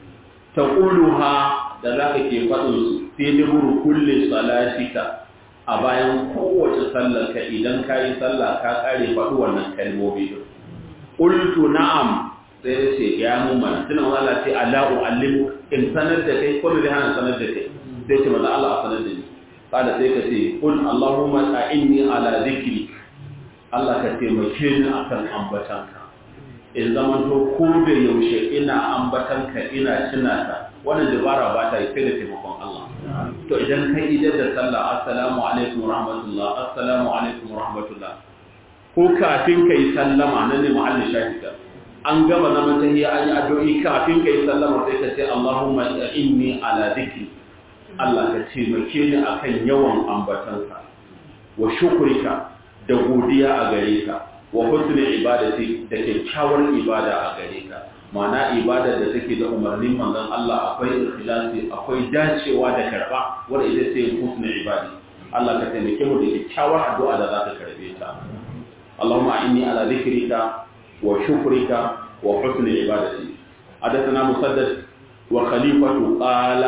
A: taquluha da zaka ke faɗin su fi duburi kulli salatika a bayan kowace sallar ka idan ka yi sallah ka kare faɗi wannan kalmomi din qultu na'am sai ya ce ya mun mana tunan Allah ce ala uallimu in sanar da kai ko da hana sanar da kai sai ce maza Allah a sanar da ni kada sai ka ce qul allahumma a'inni ala dhikri Allah ka taimake ni akan ambatanka in zaman to ko da yaushe ina ambatanka ina tunata wannan dabara ba ta yi sai da taimakon Allah to idan kai idan da sallah assalamu alaikum rahmatullah assalamu alaikum rahmatullah ko kafin kai sallama nan ne mu'allin shahida an gama zaman tahiyya an yi addu'i kafin kai sallama sai ka ce Allahumma inni ala dhikri Allah ka taimake ni akan yawan ambatanka wa shukrika da godiya a gare ka wa husnul ibadati da kyakkyawar ibada a gare ka ma'ana ibada da take da umarnin manzon Allah akwai ikhlasi akwai dacewa da karba wanda ita ce husnul ibadi Allah ka taimake mu da kyakkyawar addu'a da za ka karbe ta Allahumma inni ala dhikrika wa shukrika wa husnul ibadati حدثنا مسدد وخليفة قال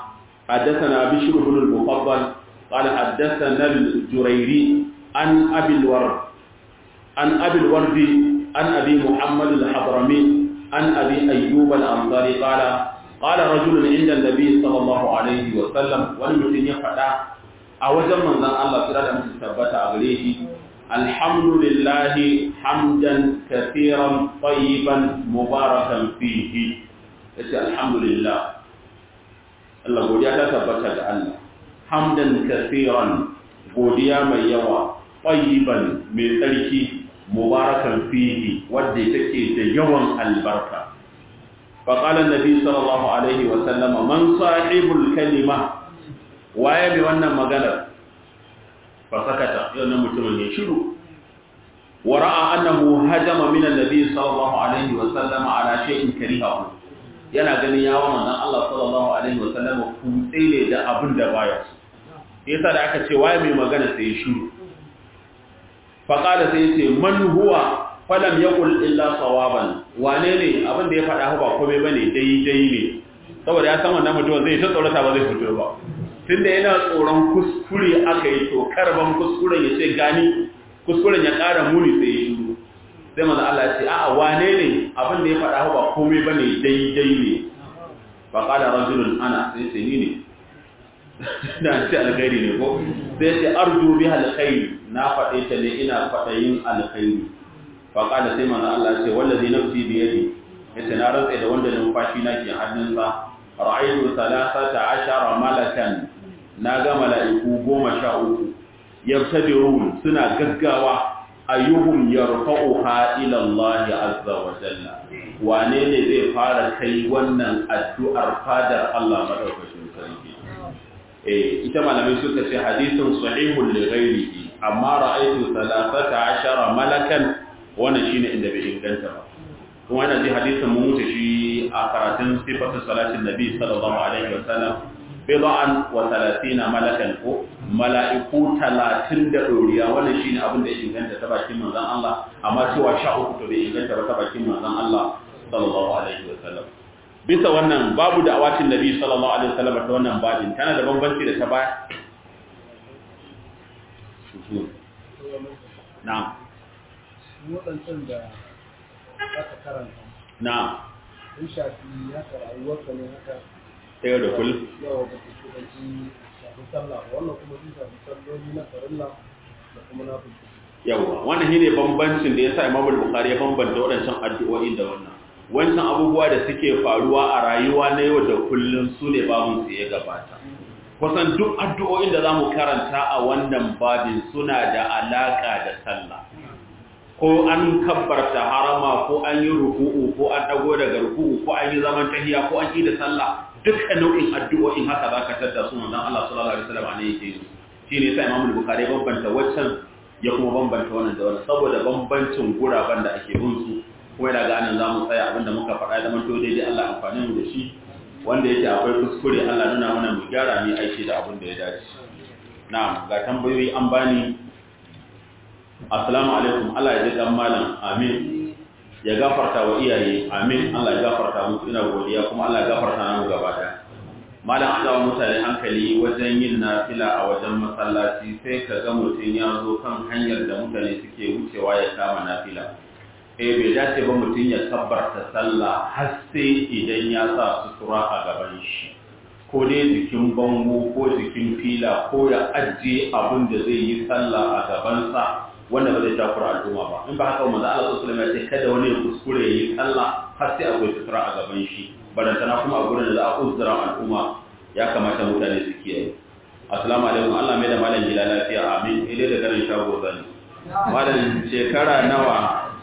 A: حدثنا بشر بن المفضل قال حدثنا الجريري عن أبي الورد عن أبي الورد عن أبي محمد الحضرمي عن أبي أيوب الأنصاري قال قال رجل عند النبي صلى الله عليه وسلم ولم يفعل أوجب من ذا الله سرادة مستثبت أغليه الحمد لله حمدا كثيرا طيبا مباركا فيه الحمد لله الله قد يتثبت الله حمدا كثيرا godiya mai yawa ƙwayiban mai tsarki mubarakan fihi wadda take da yawan albarka faƙalar nabi sallallahu alaihi wasallama man sahibul kalima waye mai wannan maganar fasakata yau na mutumin ya shiru wa ra'a annahu hajama min annabi sallallahu alaihi wasallama ala shay'in karihahu yana ganin yawa manzon Allah sallallahu alaihi wasallama kutse ne da abin da baya so yasa da aka ce waye mai magana sai ya shiru faƙada sai ce man huwa falam yaqul illa sawaban wane ne abin da ya faɗa ba komai bane daidai ne saboda ya san wannan mutum zai ta tsorata ba zai fito ba tunda yana tsoron kuskure aka yi to karban kuskuren ya ce gani kuskuren ya ƙara muni sai ya shiru sai manzo Allah ya ce a'a wane ne abin da ya faɗa ba komai bane daidai ne faqala rajulun ana sai ce ni ne da ce alkhairi ne ko sai ce arju biha alkhairi na faɗe ta ne ina faɗayin alkhairi fa qala sai manzo Allah ce wallazi nafsi bi yadi yace na rantsa da wanda numfashi na ke hannunsa ra'aytu thalathata ashara malakan na ga mala'iku goma sha uku yabtadirun suna gaggawa ayyuhum yarfa'uha ila Allah azza wa jalla wane ne zai fara kai wannan addu'ar fadar Allah madaukakin sarki ita malamai suka ce hadisin sahihun li ghairihi amma ra'aytu 13 malakan wannan shine inda bai inganta ba kuma wannan ji hadisin mun wuce shi a karatun sifatu salatin nabi sallallahu alaihi wasallam bid'an wa 30 malakan ko mala'iku 30 da doriya wannan shine abin da ya inganta ta bakin manzon Allah amma cewa 13 to bai inganta ba ta bakin manzon Allah sallallahu alaihi wasallam bisa wannan babu da awatin nabi sallallahu alaihi wasallam ta wannan babin tana da bambanci da ta baya na'am
B: waɗancan da aka karanta
A: na'am
B: sun shafi haka rayuwarka ne haka
A: ta yau da kullum
B: yawa ba su kudanci shafi sallah ba wannan kuma sun shafi salloli na farilla da kuma na fulfi
A: yawa wannan shine bambancin da yasa Imam Bukhari ya bambanta waɗancan addu'o'i da wannan wancan abubuwa da suke faruwa a rayuwa na yau da kullum su ne babun su ya gabata kusan duk addu'o'in da za mu karanta a wannan babin suna da alaƙa da sallah ko an kabbarta harama ko an yi ruku'u ko an dago daga ruku'u ko an yi zaman tahiya ko an yi da sallah dukkan nau'in addu'o'in haka za ka tadda su manzon Allah sallallahu alaihi wasallam ne yake yi shi ne sai Imam Bukhari bambanta waccan ya kuma bambanta wannan da wannan saboda bambancin guraben da ake bin su kuma yana ga anan zamu tsaya abinda muka faɗa da manto daidai Allah amfani mu da shi wanda yake akwai kuskure Allah nuna mana mu gyara mu aiki da abin da ya dace na'am ga tambayoyi an bani assalamu alaikum Allah ya ji dan malam amin ya gafarta wa iyaye amin Allah ya gafarta muku ina godiya kuma Allah ya gafarta namu gaba daya malam an dawo mutane hankali wajen yin nafila a wajen masallaci sai ka ga mutum ya zo kan hanyar da mutane suke wucewa ya kama nafila eh bai dace ba mutum ya kabbarta sallah har sai idan ya sa sutura a gaban shi ko dai jikin bango ko jikin fila ko ya ajiye abin da zai yi sallah a gabansa wanda ba zai takura al'umma ba in ba haka manzo Allah sallallahu alaihi wasallam ya ce kada wani ya kuskure yi sallah har sai akwai sutura a gaban shi barantana kuma a gurin da za a uzura al'umma ya kamata mutane su kiyaye assalamu alaikum Allah mai da malam gida lafiya amin idai da garin shago zani malam shekara nawa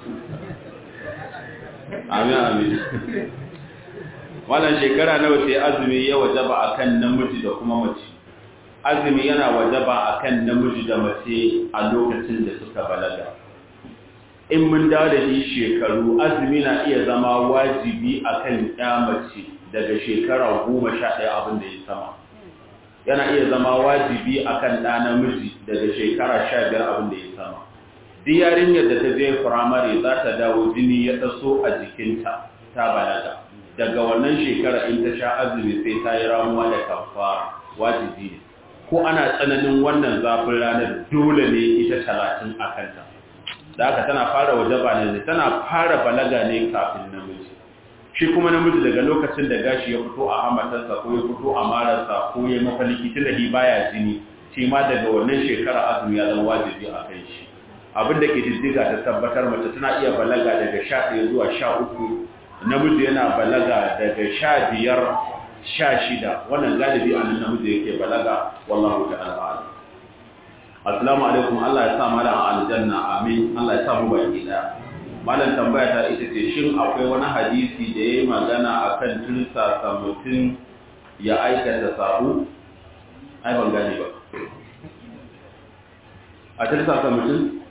A: amin amin malam shekara nawa sai azumi ya wajaba akan namiji da kuma mace azumi yana wajaba akan namiji da mace a lokacin da suka balaga in mun dawo da shi shekaru azumi na iya zama wajibi akan ya mace daga shekara goma sha ɗaya abin da ya sama yana iya zama wajibi akan ɗa namiji daga shekara sha biyar abin da ya sama duk yarinyar da ta je firamare za ta dawo jini ya taso a jikinta ta balaga daga wannan shekara in ta sha azumi sai ta yi ramuwa da kafara wajibi ne ko ana tsananin wannan zafin ranar dole ne ita talatin a kanta da haka tana fara wajaba ne tana fara balaga ne kafin namiji shi kuma namiji daga lokacin da gashi ya fito a hamatarsa ko ya fito a mararsa ko ya mafaliki tun da baya jini shi ma daga wannan shekara azumi ya zama wajibi a kai shi abin da ke diddiga ta tabbatar mace tana iya balaga daga sha ɗaya zuwa sha uku namiji yana balaga daga sha biyar sha shida wannan galibi a nan namiji yake balaga wallahu ta'ala a'lam assalamu alaikum Allah ya sa malam a aljanna amin Allah ya sa mu baki daya malam tambaya ta ita ce shin akwai wani hadisi da yayi magana akan tursasa mutum ya aikata sabu ai ban gane ba a tursasa mutum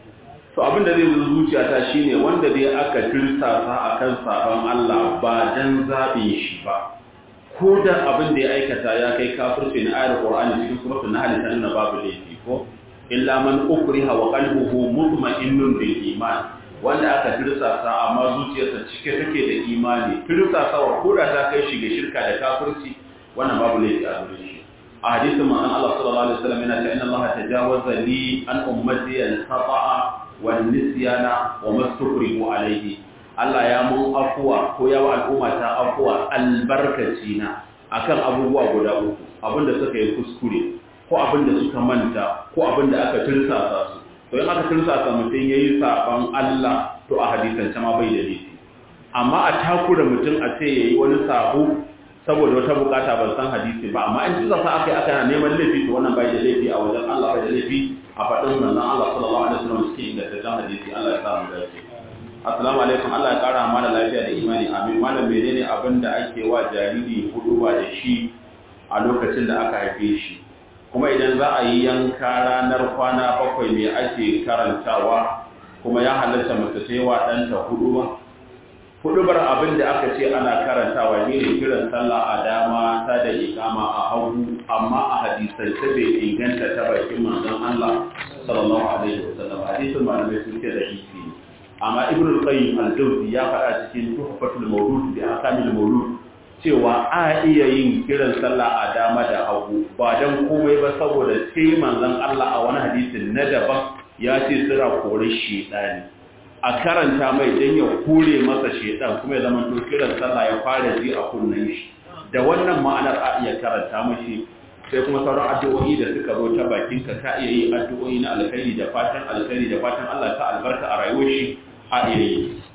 A: to abin da zai zo zuciyata shine wanda dai aka tursasa akan sabon Allah ba dan zabin shi ba ko da abin da ya aikata ya kai kafirci na ayar Qur'ani cikin suratul Nahl ta nuna babu laifi ko illa man ukriha wa qalbuhu mutma'innun bil iman wanda aka tirsasa amma zuciyarsa cike take da imani tirsasawa ko da ta kai shi ga shirka da kafirci wannan babu laifi a gurin shi a hadisin manzon Allah sallallahu alaihi wasallam yana cewa inna Allah tajawaza li an ummati al-khata'a wan nisyana wa mastukrihu alayhi Allah ya mun afuwa ko ya wa al'umma ta afuwa albarkaci na akan abubuwa guda uku abinda suka yi kuskure ko abinda suka manta ko abinda aka tirsasa su to in aka tirsasa mutum yayi saban Allah to a hadisan ma bai da laifi amma a takura mutum a ce yayi wani sabo saboda wata bukata ban san hadisi ba amma in tirsasa aka yi aka na neman laifi to wannan bai da laifi a wajen Allah bai da laifi a faɗin manzon Allah sallallahu alaihi wasallam cikin ingantaccen hadisi Allah ya sa mu dace Assalamu alaikum Allah ya kara mana lafiya da imani amin malam menene abin da ake wa jariri hudu ba da shi a lokacin da aka haife shi kuma idan za a yi yanka ranar kwana bakwai me ake karantawa kuma ya halatta mace ta yi wa ɗanta hudu ba hudubar abin da aka ce ana karantawa ne ne kiran sallah a dama ta da ikama a hagu amma a hadisance bai inganta ta bakin manzon Allah sallallahu alaihi wasallam hadisin malamai sun ce da isi amma ibn al-qayyim al-jawzi ya faɗa cikin tuhfatul mawlud bi ahkamil mawlud cewa a iya yin kiran sallah a dama da hagu ba dan komai ba saboda sai manzon Allah a wani hadisin na daban ya ce sira kore shedani a karanta mai dan ya kore masa shedan kuma ya zama to kiran sallah ya fara ji a kunnen shi da wannan ma'anar a iya karanta mashi sai kuma sauran addu'o'i da suka zo ta bakin ka ka iya yi addu'o'i na alkhairi da fatan alkhairi da fatan Allah ta albarka a rayuwar shi a iya yi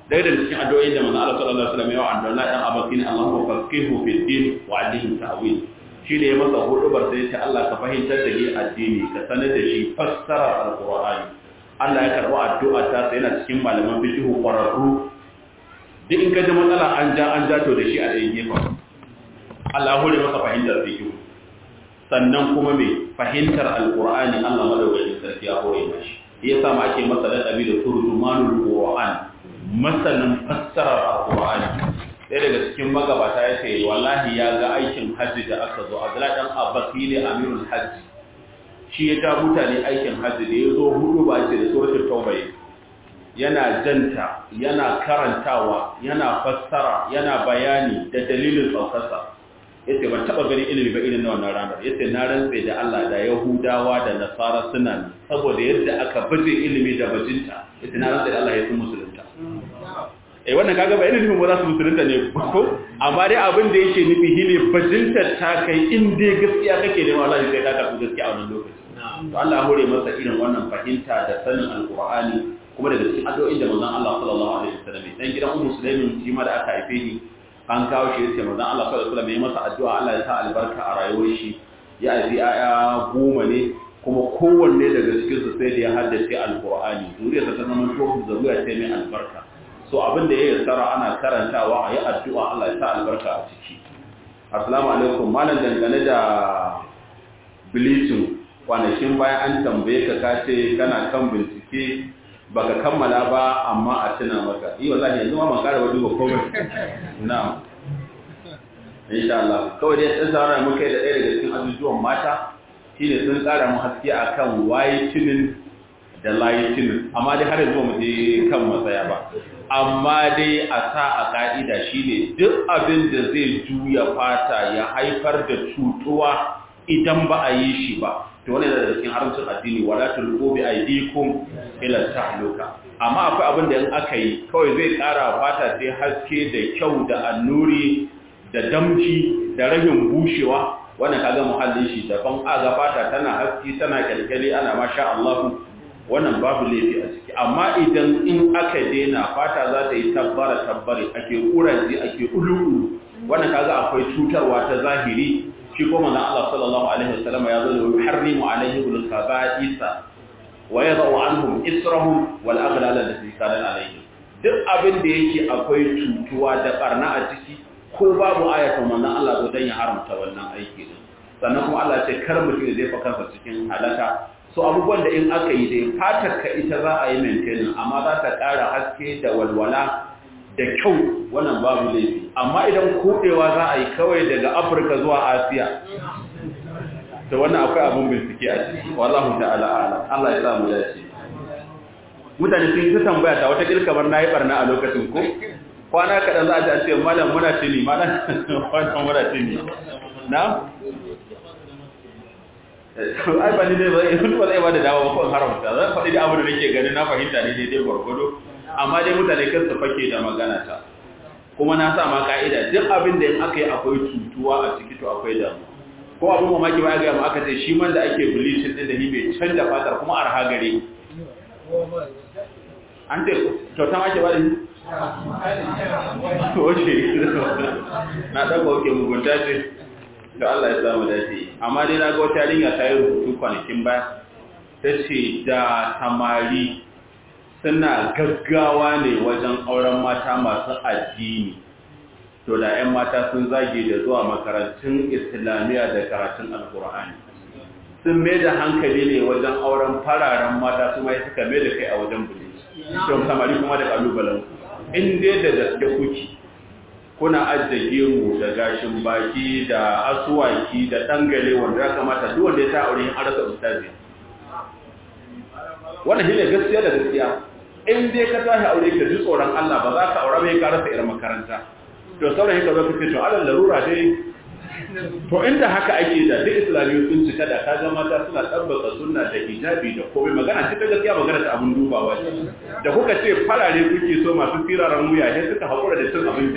A: dai da cikin addu'o'i da manzo Allah sallallahu alaihi wasallam ya wa Abdullah dan Abbas ne Allahu faqihu fi din wa alim ta'wil shi ne ya masa hudubar sai ta Allah ka fahimtar da ni addini ka sanar da shi fassara alqur'ani Allah ya karba addu'a ta sai yana cikin malaman fiqh kwararru duk in ka ji matsala an ja an ja to da shi a ɗaya gefen Allah ya hore masa fahimtar fiqh sannan kuma mai fahimtar alqur'ani Allah madaukakin sarki ya hore mashi ya sa ma ake masa ladabi da turjumanul qur'an masanin fassarar alqur'ani ɗaya daga cikin magabata ya ce wallahi ya ga aikin hajji da aka zo abdullahi dan abbas shi ne amirul hajji shi ya ta mutane aikin hajji da ya zo hudu ba ce da suratul tauba yana janta yana karantawa yana fassara yana bayani da dalilin saukarsa yace ban taba gani ilimi ba irin na wannan ranar yace na rantse da Allah da Yahudawa da Nasara suna saboda yadda aka baje ilimi da bajinta yace na rantse da Allah ya fi musulunta eh wannan kaga ba ilimin ba za su musulunta ne ko amma dai abin da yake nufi shine bajinta ta kai in dai gaskiya kake da wallahi sai ka karbi gaskiya a wannan lokaci to Allah ya hore masa irin wannan fahimta da sanin alqur'ani kuma daga cikin addu'o'in da manzon Allah sallallahu alaihi wasallam dan gidan ummu sulaimin shi ma da aka haife ni an kawo shi yace manzon Allah sallallahu alaihi wasallam ya masa addu'a Allah ya sa albarka a rayuwar shi ya haifi aya goma ne kuma kowanne daga cikin su sai da ya haddace alqur'ani zuriyarsa ta zama to zuriya ce mai albarka so abin da ya yassara ana karantawa a yi addu'a Allah ya sa albarka a ciki assalamu alaikum malam dangane da bleaching kwanakin bayan an tambaye ka kace kana kan bincike baka kammala ba amma a tuna maka yi wallahi yanzu ma ban kara ba duba komai na'am insha Allah kawai dai sun tsara mu kai da ɗaya daga cikin ajujuwan mata shine sun tsara mu haske akan whitening da lightening amma dai har yanzu mu je kan matsaya ba amma dai a sa a ka'ida shine duk abin da zai juya fata ya haifar da cutuwa idan ba a yi shi ba to wani da cikin haramcin addini wala tulqu bi aydikum ila tahluka amma akwai abin da in aka yi kawai zai kara fata sai haske da kyau da annuri da damci da rahin bushewa wannan kaga muhallin shi daban aga fata tana haske tana kalkali ana masha Allah wannan babu laifi a ciki amma idan in aka daina fata za ta yi tabbara tabbare ake kuraje ake ululu wannan kaga akwai cutarwa ta zahiri shi kuma na Allah sallallahu alaihi wasallam ya zo da yuharrimu alaihi bil khaba'isa wa yadau anhum israhum wal aghlal allati kanat alaihim duk abin da yake akwai cutuwa da barna a ciki ko babu ayatan manzon Allah zo dan ya haramta wannan aiki din sannan kuma Allah ce kar mutum zai fa kansa cikin halaka so abubuwan da in aka yi dai fatar ka ita za a yi maintaining amma za ta ƙara haske da walwala da kyau wannan babu laifi amma idan kudewa za a yi kawai daga afirka zuwa asiya da wannan akwai abin bincike a ciki wallahu ta'ala ala Allah ya samu dace mutane sun yi ta tambaya ta wata kilkamar na yi barna a lokacin ko kwana kaɗan za a ce malam muna tuni malam wannan muna tuni na ai ba ni dai ba zai ba zai ba da dawo ba ko haramta zan faɗi da abu da nake ganin na fahimta ne daidai gwargwado amma dai mutane kan su fake da magana ta kuma na sa ma ka'ida duk abin da in aka yi akwai cutuwa a ciki to akwai damu ko abin mamaki ba ga aka ce shi man da ake bleaching din da ni bai canza fatar kuma arha gare an ce to ta ake bada ni oke na ɗaga oke mugunta ce da Allah ya samu dace amma dai na ga wata yarinya ta yi rubutu kwanakin baya ta ce da samari suna gaggawa ne wajen auren mata masu addini to da 'yan mata sun zage da zuwa makarantun islamiyya da karatun alkur'ani sun mai da hankali ne wajen auren fararen mata su mai suka mai da kai a wajen bulis don samari kuma da kalubalen in dai da gaske kuki kuna ajiye gemu da gashin baki da asuwaki da dangale wanda ya kamata duk wanda ya ta aure yin arasa ustazi wannan shine gaskiya da gaskiya in dai ka tashi aure ka ji tsoron Allah ba za ka aure mai ka rasa irin makaranta to saurayi ka zo ka ce to alal larura dai to inda haka ake da duk islamiyu sun cika da kaga mata suna tabbata sunna da hijabi da komai magana ce ta gaskiya magana ta abun dubawa ce da kuka ce farare kuke so masu firaran wuya sai suka haƙura da cin abinci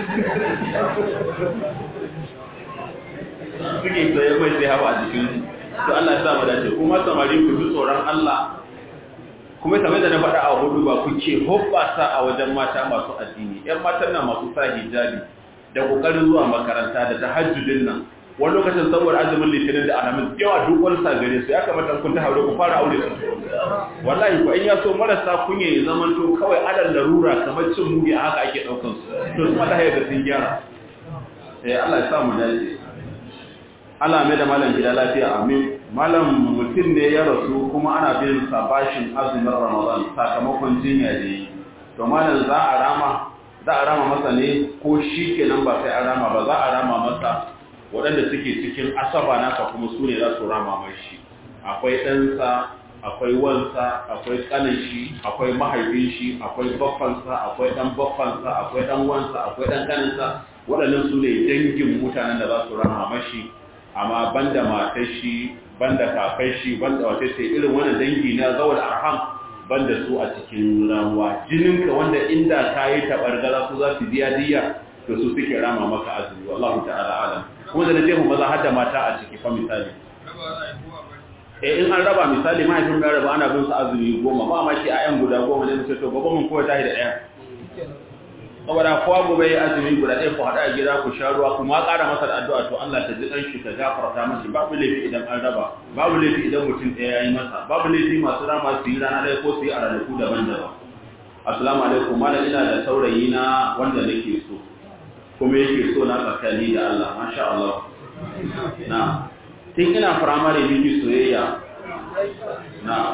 A: suke tsaye mai sai hawa a jikin to Allah ya sa mu dace kuma samari ku ji tsoron Allah kuma kamar da na faɗa a hudu ba kuke hoɓɓasa a wajen mata masu addini ‘yan matan nan masu sa hijabi da ƙoƙarin zuwa makaranta da tahajjudin nan wani lokacin saboda azumin litinin da alamin yawa duk wani sa gare su ya kamata kun ta haure ku fara aure su wallahi ko in ya so marasa kunya ya zama to kawai adal larura kamar cin mugi a haka ake ɗaukan su to su mata hayar da sun gyara eh Allah ya sa mu dace Allah mai da malam gida lafiya amin malam mutum ne ya rasu kuma ana bin sa bashin azumin ramadan sakamakon jinya da yi to malam za a rama za a rama masa ne ko shi kenan ba sai a rama ba za a rama masa waɗanda suke cikin asaba naka kuma su ne za su rama mai shi akwai ɗansa akwai wansa akwai ƙanin shi akwai mahaifin shi akwai baffansa akwai ɗan baffansa akwai ɗan wansa akwai ɗan ƙaninsa waɗannan su ne dangin mutanen da za su rama mashi amma banda matar shi banda kakar shi banda wata ce irin wannan dangi na zawal arham banda su a cikin ramuwa jininka wanda inda ka yi tabargaza su za su biya diya to su suke rama maka azumi wallahu ta'ala alam kuma da nace mu maza har da mata a ciki fa misali eh in an raba misali mahaifin da raba ana bin su azumi goma ba ma shi a yan guda goma ne sai to gobe mun kowa tahi da ɗaya saboda kowa gobe ya azumi guda ɗaya ku haɗa a gida ku sha ruwa kuma ƙara masa da addu'a to Allah ta ji ɗan shi ta gafarta masa babu laifi idan an raba babu laifi idan mutum ɗaya ya yi masa babu laifi masu rama su yi rana ɗaya ko su yi a ranaku daban-daban assalamu alaikum malam ina da saurayi na wanda nake so kuma yake so na tsakani da Allah masha Allah na tun ina firamare miki soyayya na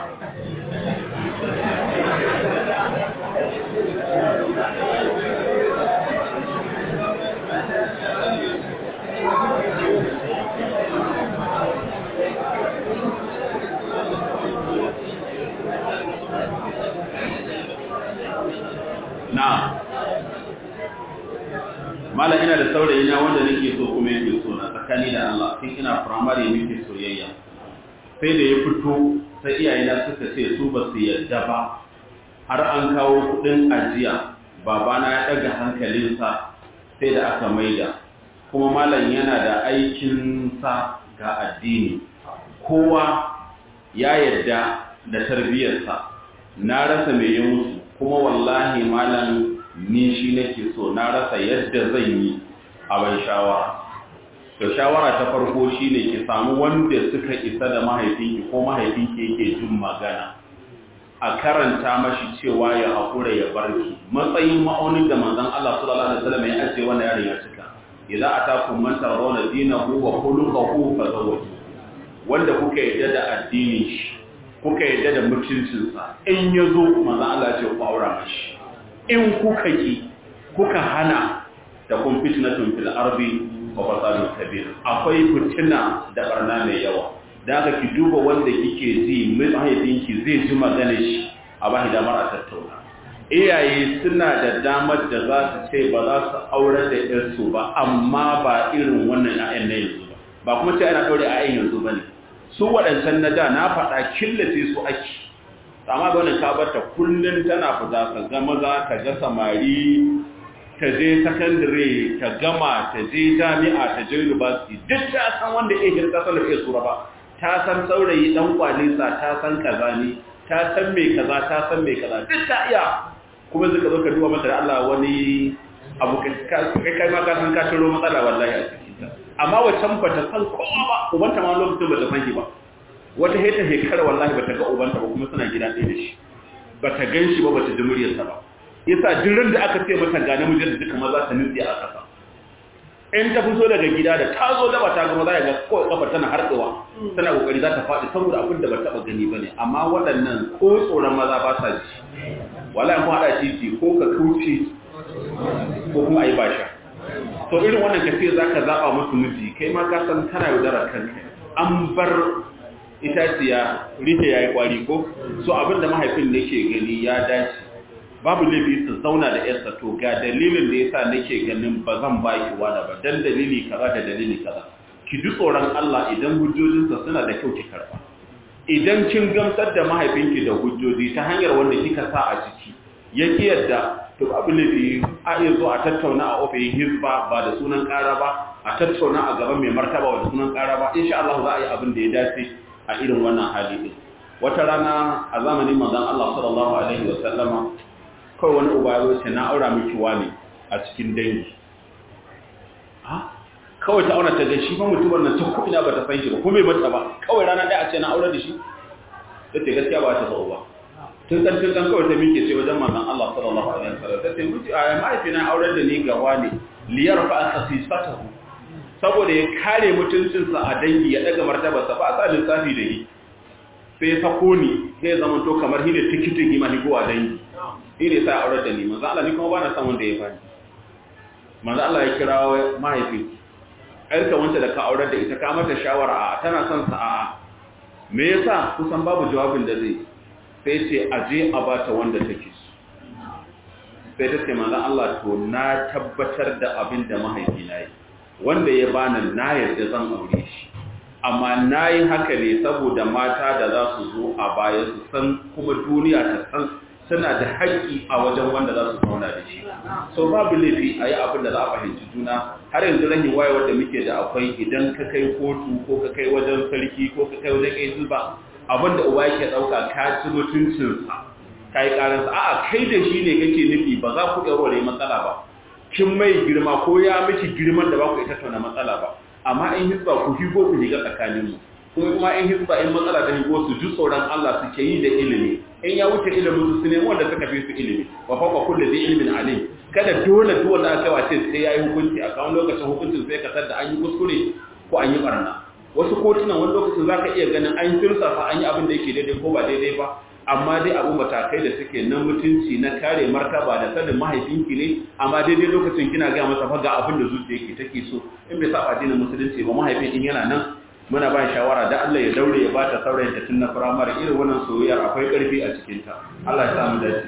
A: na mala ina da saurayi na wanda nake so kuma yake so na tsakani da Allah tun ina firamare muke soyayya sai da ya fito sai iyayena suka ce su ba su yarda ba har an kawo kudin ajiya babana ya daga hankalinsa sai da aka maida kuma malam yana da aikinsa ga addini kowa ya yarda da tarbiyarsa na rasa mai yi musu kuma wallahi malam ni shi nake so na rasa yadda zan yi a ban shawara to shawara ta farko shine ki samu wanda suka isa da mahaifinki ko mahaifinki yake jin magana a karanta mashi cewa ya haƙura ya barki matsayin ma'aunin da manzon Allah sallallahu alaihi wasallam ya ajiye wannan yaron ya cika idan atakum man tarawna dinahu wa khuluquhu fazawwaju wanda kuka yadda da addinin shi kuka yadda da mutuncinsa in yazo manzon Allah ya ce ku aura mashi in kuka ki kuka hana da kun fitnatun fil ardi wa fasadun kabir akwai fitina da barna mai yawa da aka ki duba wanda kike ji mahaifinki zai ji magana shi a bahi damar a tattauna iyaye suna da damar da za su ce ba za su aure da yarsu ba amma ba irin wannan ƴaƴan na yanzu ba ba kuma ce ana ɗaure ƴaƴan yanzu ba ne su waɗancan na da na faɗa killace su ake amma ga wannan kabarta kullum tana fita ka ga maza ka ga samari ta je sakandare ta gama ta je jami'a ta je university duk ta san wanda ya hirka sanar iya tsura ba ta san saurayi dan kwalisa ta san kaza ne ta san mai kaza ta san mai kaza duk ta iya kuma zuka zo ka duba mata da Allah wani abu kai kai ma ka san ka shiro matsala wallahi a cikin ta amma wacan ba ta san kowa ba ubanta ma lokacin ba ta san shi ba wata heta hekara wallahi ba ta ga ubanta ba kuma suna gida ɗaya da shi ba ta gan shi ba ba ta ji muryarsa ba yasa jirin da aka ce mata ga namijin da duka maza ta nutse a ƙasa in ta fito daga gida da ta zo da ba ta gama za ga kawai kafa tana harɗewa tana kokari za ta faɗi saboda abin da ba taɓa gani ba ne amma waɗannan ko tsoron maza ba sa ji wala mu haɗa titi ko ka kauce ko kuma a yi basha to irin wannan kafiya za ka zaɓa musu miji kai ma ka san kana yaudarar kanka an bar itaciya rike ya yi ƙwari ko so abin da mahaifin nake gani ya dace babu laifi su zauna da yarsa to ga dalilin da yasa nake ganin ba zan ba ki wani ba dan dalili kaza da dalili kaza ki ji tsoron Allah idan hujjojinsa suna da kyau ki karba idan kin gamsar da mahaifinki da hujjoji ta hanyar wanda kika sa a ciki ya ki yadda to babu laifi a iya zo a tattauna a ofishin hizba ba da sunan ƙara ba a tattauna a gaban mai martaba ba da sunan ƙara ba insha Allah za a yi abin da ya dace a irin wannan hali din wata rana a zamanin manzon Allah sallallahu alaihi wa sallama kawai wani uba ya ce na aura miki wani a cikin dangi kawai ta auna ta ga shi fa mutumin nan ta kuɗina ba ta san shi ba kuma bai mata ba kawai rana ɗaya a ce na aure da shi ta ce gaskiya ba ta so ba tun dan tun dan kawai ta miƙe ce wajen manzon Allah sallallahu alaihi wasallam ta ce mutu a mahaifina aure da ni ga wani liyar fa khasisatahu saboda ya kare mutuncinsa a dangi ya daga martabarsa ba a sa lissafi da yi sai ya sako ni sai ya zama to kamar hine tikitin yi mahigo a dangi shi ne sai aure da ni manzon Allah ni kuma ba na san wanda ya fani manzon Allah ya kira mahaifin ƴarka wanda da ka aurar da ita ka mata shawara a tana son sa a me yasa kusan babu jawabin da zai sai ce aje a bata wanda take so sai ta ce manzon Allah to na tabbatar da abin da mahaifina yi wanda ya bani na yarda zan aure shi amma na yi haka ne saboda mata da za su zo a baya su san kuma duniya ta san suna da haƙƙi a wajen wanda za su zauna da shi so babu laifi a yi abin da za a fahimci juna har yanzu rahin wayewar da muke da akwai idan ka kai kotu ko ka kai wajen sarki ko ka kai wajen kai zuba abin da uba yake ɗauka ka ci mutuncinsa ka yi ƙaransa a'a kai da shi ne kake nufi ba za ku ɗaurare matsala ba kin mai girma ko ya miki girman da ba ku ita tauna matsala ba amma in hisba ku higo ku shiga tsakaninmu kuma kuma in hisba in matsala ta higo su ji tsoron Allah suke yi da ilimi in ya wuce ilimin su ne wanda suka fi su ilimi wa faqa kullu zai ilmin alim kada dole duk wanda aka wace sai yayi hukunci a kan lokacin hukuncin sai ka tada an yi kuskure ko an yi barna wasu kotunan wani lokacin zaka iya ganin an firsa fa an yi abin da yake daidai ko ba daidai ba amma dai abu matakai da suke nan mutunci na kare martaba da sanin mahaifinki ne amma daidai lokacin kina ga masa fa ga abin da zuciyarki take so in bai saba addinin musulunci ba mahaifin in yana nan muna ba shawara da Allah ya daure ya bata saurayin ta tun na firamare irin wannan soyayyar akwai karfi a cikin ta Allah ya sa mu dace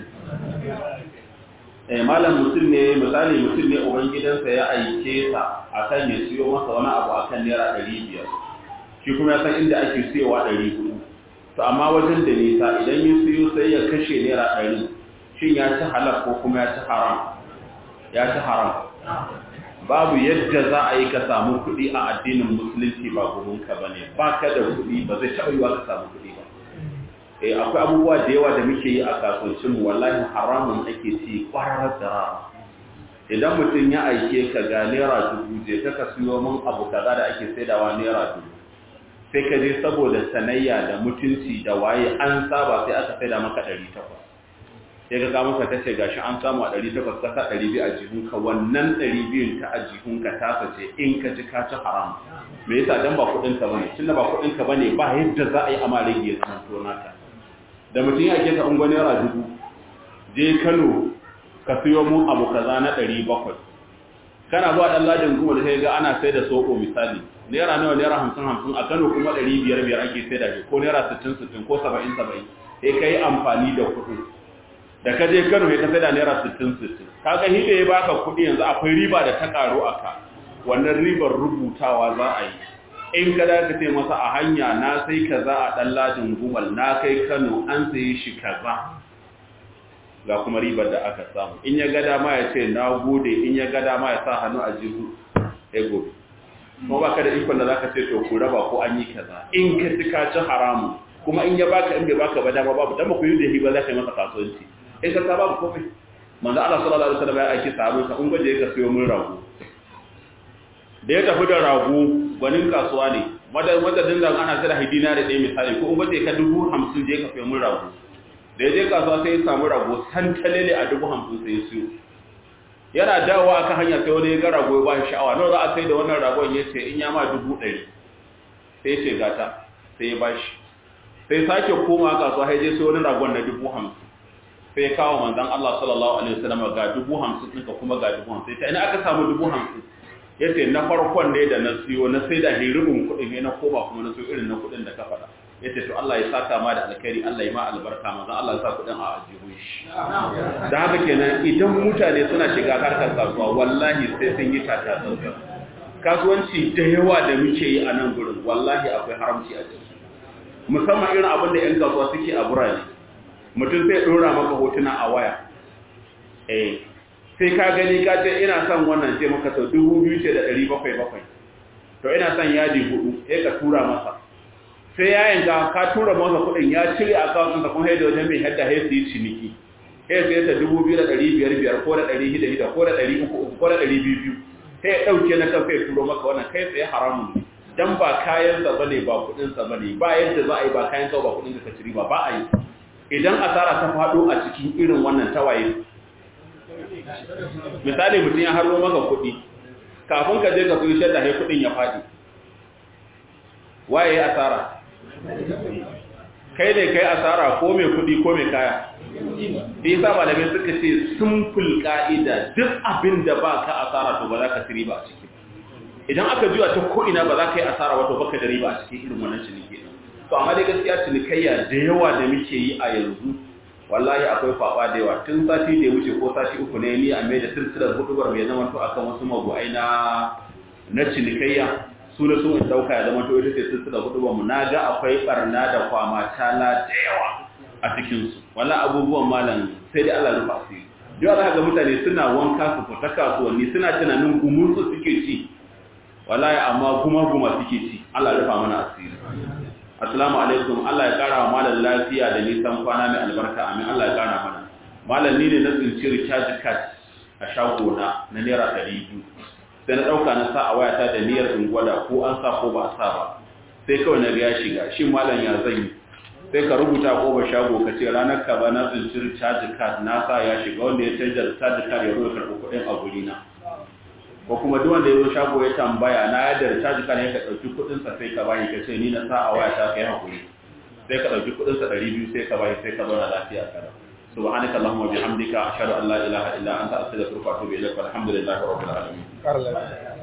A: eh malam mutum ne misali mutum ne uban gidansa ya aike sa akan ya siyo masa wani abu akan naira 500 shi kuma ya san inda ake siyowa 400 to amma wajen da nisa idan ya siyo sai ya kashe naira 100 shin ya ci halal ko kuma ya ci haram ya ci haram babu yadda za a yi ka samu kuɗi a addinin musulunci ba gurinka ba ne ba ka da kuɗi ba zai taɓa yiwa ka samu kuɗi ba eh akwai abubuwa da yawa da muke yi a kasuwancin wallahi haramun ake ci kwararar da rara idan mutum ya aike ka ga naira dubu je ka ka siyo min abu kaza da ake saidawa naira dubu sai ka je saboda sanayya da mutunci da waye an saba sai aka saida maka ɗari takwas sai ka kama ka ce gashi an samu a 800 kasa 200 a jihunka wannan 200 ta a jihunka ta sace in ka ji ka ci haram me yasa dan ba kudin ka bane tunda ba kudin ka bane ba yadda za a yi amma rage zaman to naka da mutum ya ke ka ungwani yara dubu je Kano ka siyo mu abu kaza na 700 kana zuwa dan ladin kuma da sai ga ana sai da soko misali naira nawa naira 50 50 a Kano kuma 500 biyar ake sai da shi ko naira 60 60 ko 70 70 sai kai amfani da kuɗi da ka je Kano ya tafi da naira 60-60 kaga hide ya baka kudi yanzu akwai riba da ta karo aka wannan ribar rubutawa za a yi in ka dace ce masa a hanya na sai kaza a dan ladin gumal na kai Kano an sayi shi kaza ga kuma ribar da aka samu in ya ga dama ya ce na gode in ya ga dama ya sa hannu a jihu ego kuma baka da ikon da zaka ce to ku raba ko an yi kaza in ka ci ka ci haramu kuma in ya baka in bai baka ba dama babu dan ba ku yi da hiba za ka yi masa kasuwanci in ka babu komai manzo Allah sallallahu alaihi wasallam ya aiki sahabbai sa in gaje ka sayo mun rago da ya tafi da rago gwanin kasuwa ne madan madadin da ana tsira hidina da ɗaya misali ko in gaje ka dubu hamsin je ka sayo mun rago da ya je kasuwa sai ya samu rago santalele a dubu hamsin sai ya siyo yana dawowa aka hanya sai wani ya ga rago ya ba shi sha'awa nawa za a sai da wannan ragon ya ce in ya ma dubu ɗari sai ya ce gata sai ya ba shi sai sake koma kasuwa sai je sai wani ragon na dubu hamsin sai ya kawo manzan Allah sallallahu alaihi wasallam ga dubu hamsin ɗinka kuma ga dubu hamsin ta ina aka samu dubu hamsin ya ce na farkon ne da na siyo na sai da hirubin kuɗin ne na koma kuma na siyo irin na kuɗin da ka faɗa ya ce to Allah ya saka ma da alkhairi Allah ya ma albarka manzan Allah ya sa kuɗin a ajihun shi da haka kenan idan mutane suna shiga harkar kasuwa wallahi sai sun yi tata tsantsan kasuwanci da yawa da muke yi a nan gurin wallahi akwai haramci a ciki musamman irin abin da 'yan kasuwa suke a burane mutum zai ɗora maka hotuna a waya eh sai ka gani ka ce ina son wannan ce maka sau dubu biyu ce da ɗari bakwai bakwai to ina son yadi hudu sai ka tura masa sai ya yanka ka tura masa kuɗin ya cire account ɗinsa kuma haida wajen mai hadda ya yi ciniki ya sai ta dubu biyu da ɗari biyar biyar ko da ɗari hida hida ko da ɗari uku uku ko da ɗari biyu biyu sai ya ɗauke na kan sai turo maka wannan kai tsaye haramun ne dan ba kayansa ba ne ba kuɗinsa ba ne ba yadda za a yi ba kayan ba kuɗin da ka ciri ba ba a yi idan asara ta faɗo a cikin irin wannan tawaye misali mutum ya haro maka kuɗi kafin ka je ka kuyi shadda sai kuɗin ya faɗi waye ya asara kai ne kai asara ko mai kuɗi ko mai kaya da yasa malamai suka ce simple ka'ida duk abin da ba ka asara to ba za ka ci riba a ciki idan aka juya ta ko'ina ba za ka yi asara wato baka da riba a cikin irin wannan ciniki to amma dai gaskiya cinikayya da yawa da muke yi a yanzu wallahi akwai kwaba da yawa tun sati da ya wuce ko sati uku ne ni a mai da silsilar hudubar mai zama to akan wasu mabu'ai na na cinikayya su da sun dauka ya zama to ita ce silsilar hudubar mu na ga akwai barna da kwama tala da yawa a cikin su wallahi abubuwan malam sai dai Allah rufa asiri yau za ga mutane suna wanka su fita kasuwanni suna tunanin gumursu suke ci wallahi amma guma guma suke ci Allah rufa mana asiri assalamu alaikum Allah ya kara wa malam lafiya da nisan kwana mai albarka amin Allah ya kara mana malam ni ne na tsinci recharge card a shagona na naira 200 sai na dauka na sa a wayata da niyyar in gwada ko an sa ko ba a sa ba sai kawai na ya shiga shi malam ya zan yi sai ka rubuta ko ba shago ka ce ranar ka ba na tsinci recharge card na sa ya shiga wanda ya canza recharge card ya zo ya karɓi kuɗin a guri na ko kuma duk wanda ya zo shago ya tambaya na yadda recharge card ya ka dauki kudin sa sai ka bani ka ce ni na sa a waya ta kai hakuri sai ka dauki kudin sa 200 sai ka bani sai ka zauna lafiya kada subhanaka allahumma bihamdika ashhadu an la ilaha illa anta astaghfiruka wa atubu ilaik walhamdulillahi rabbil alamin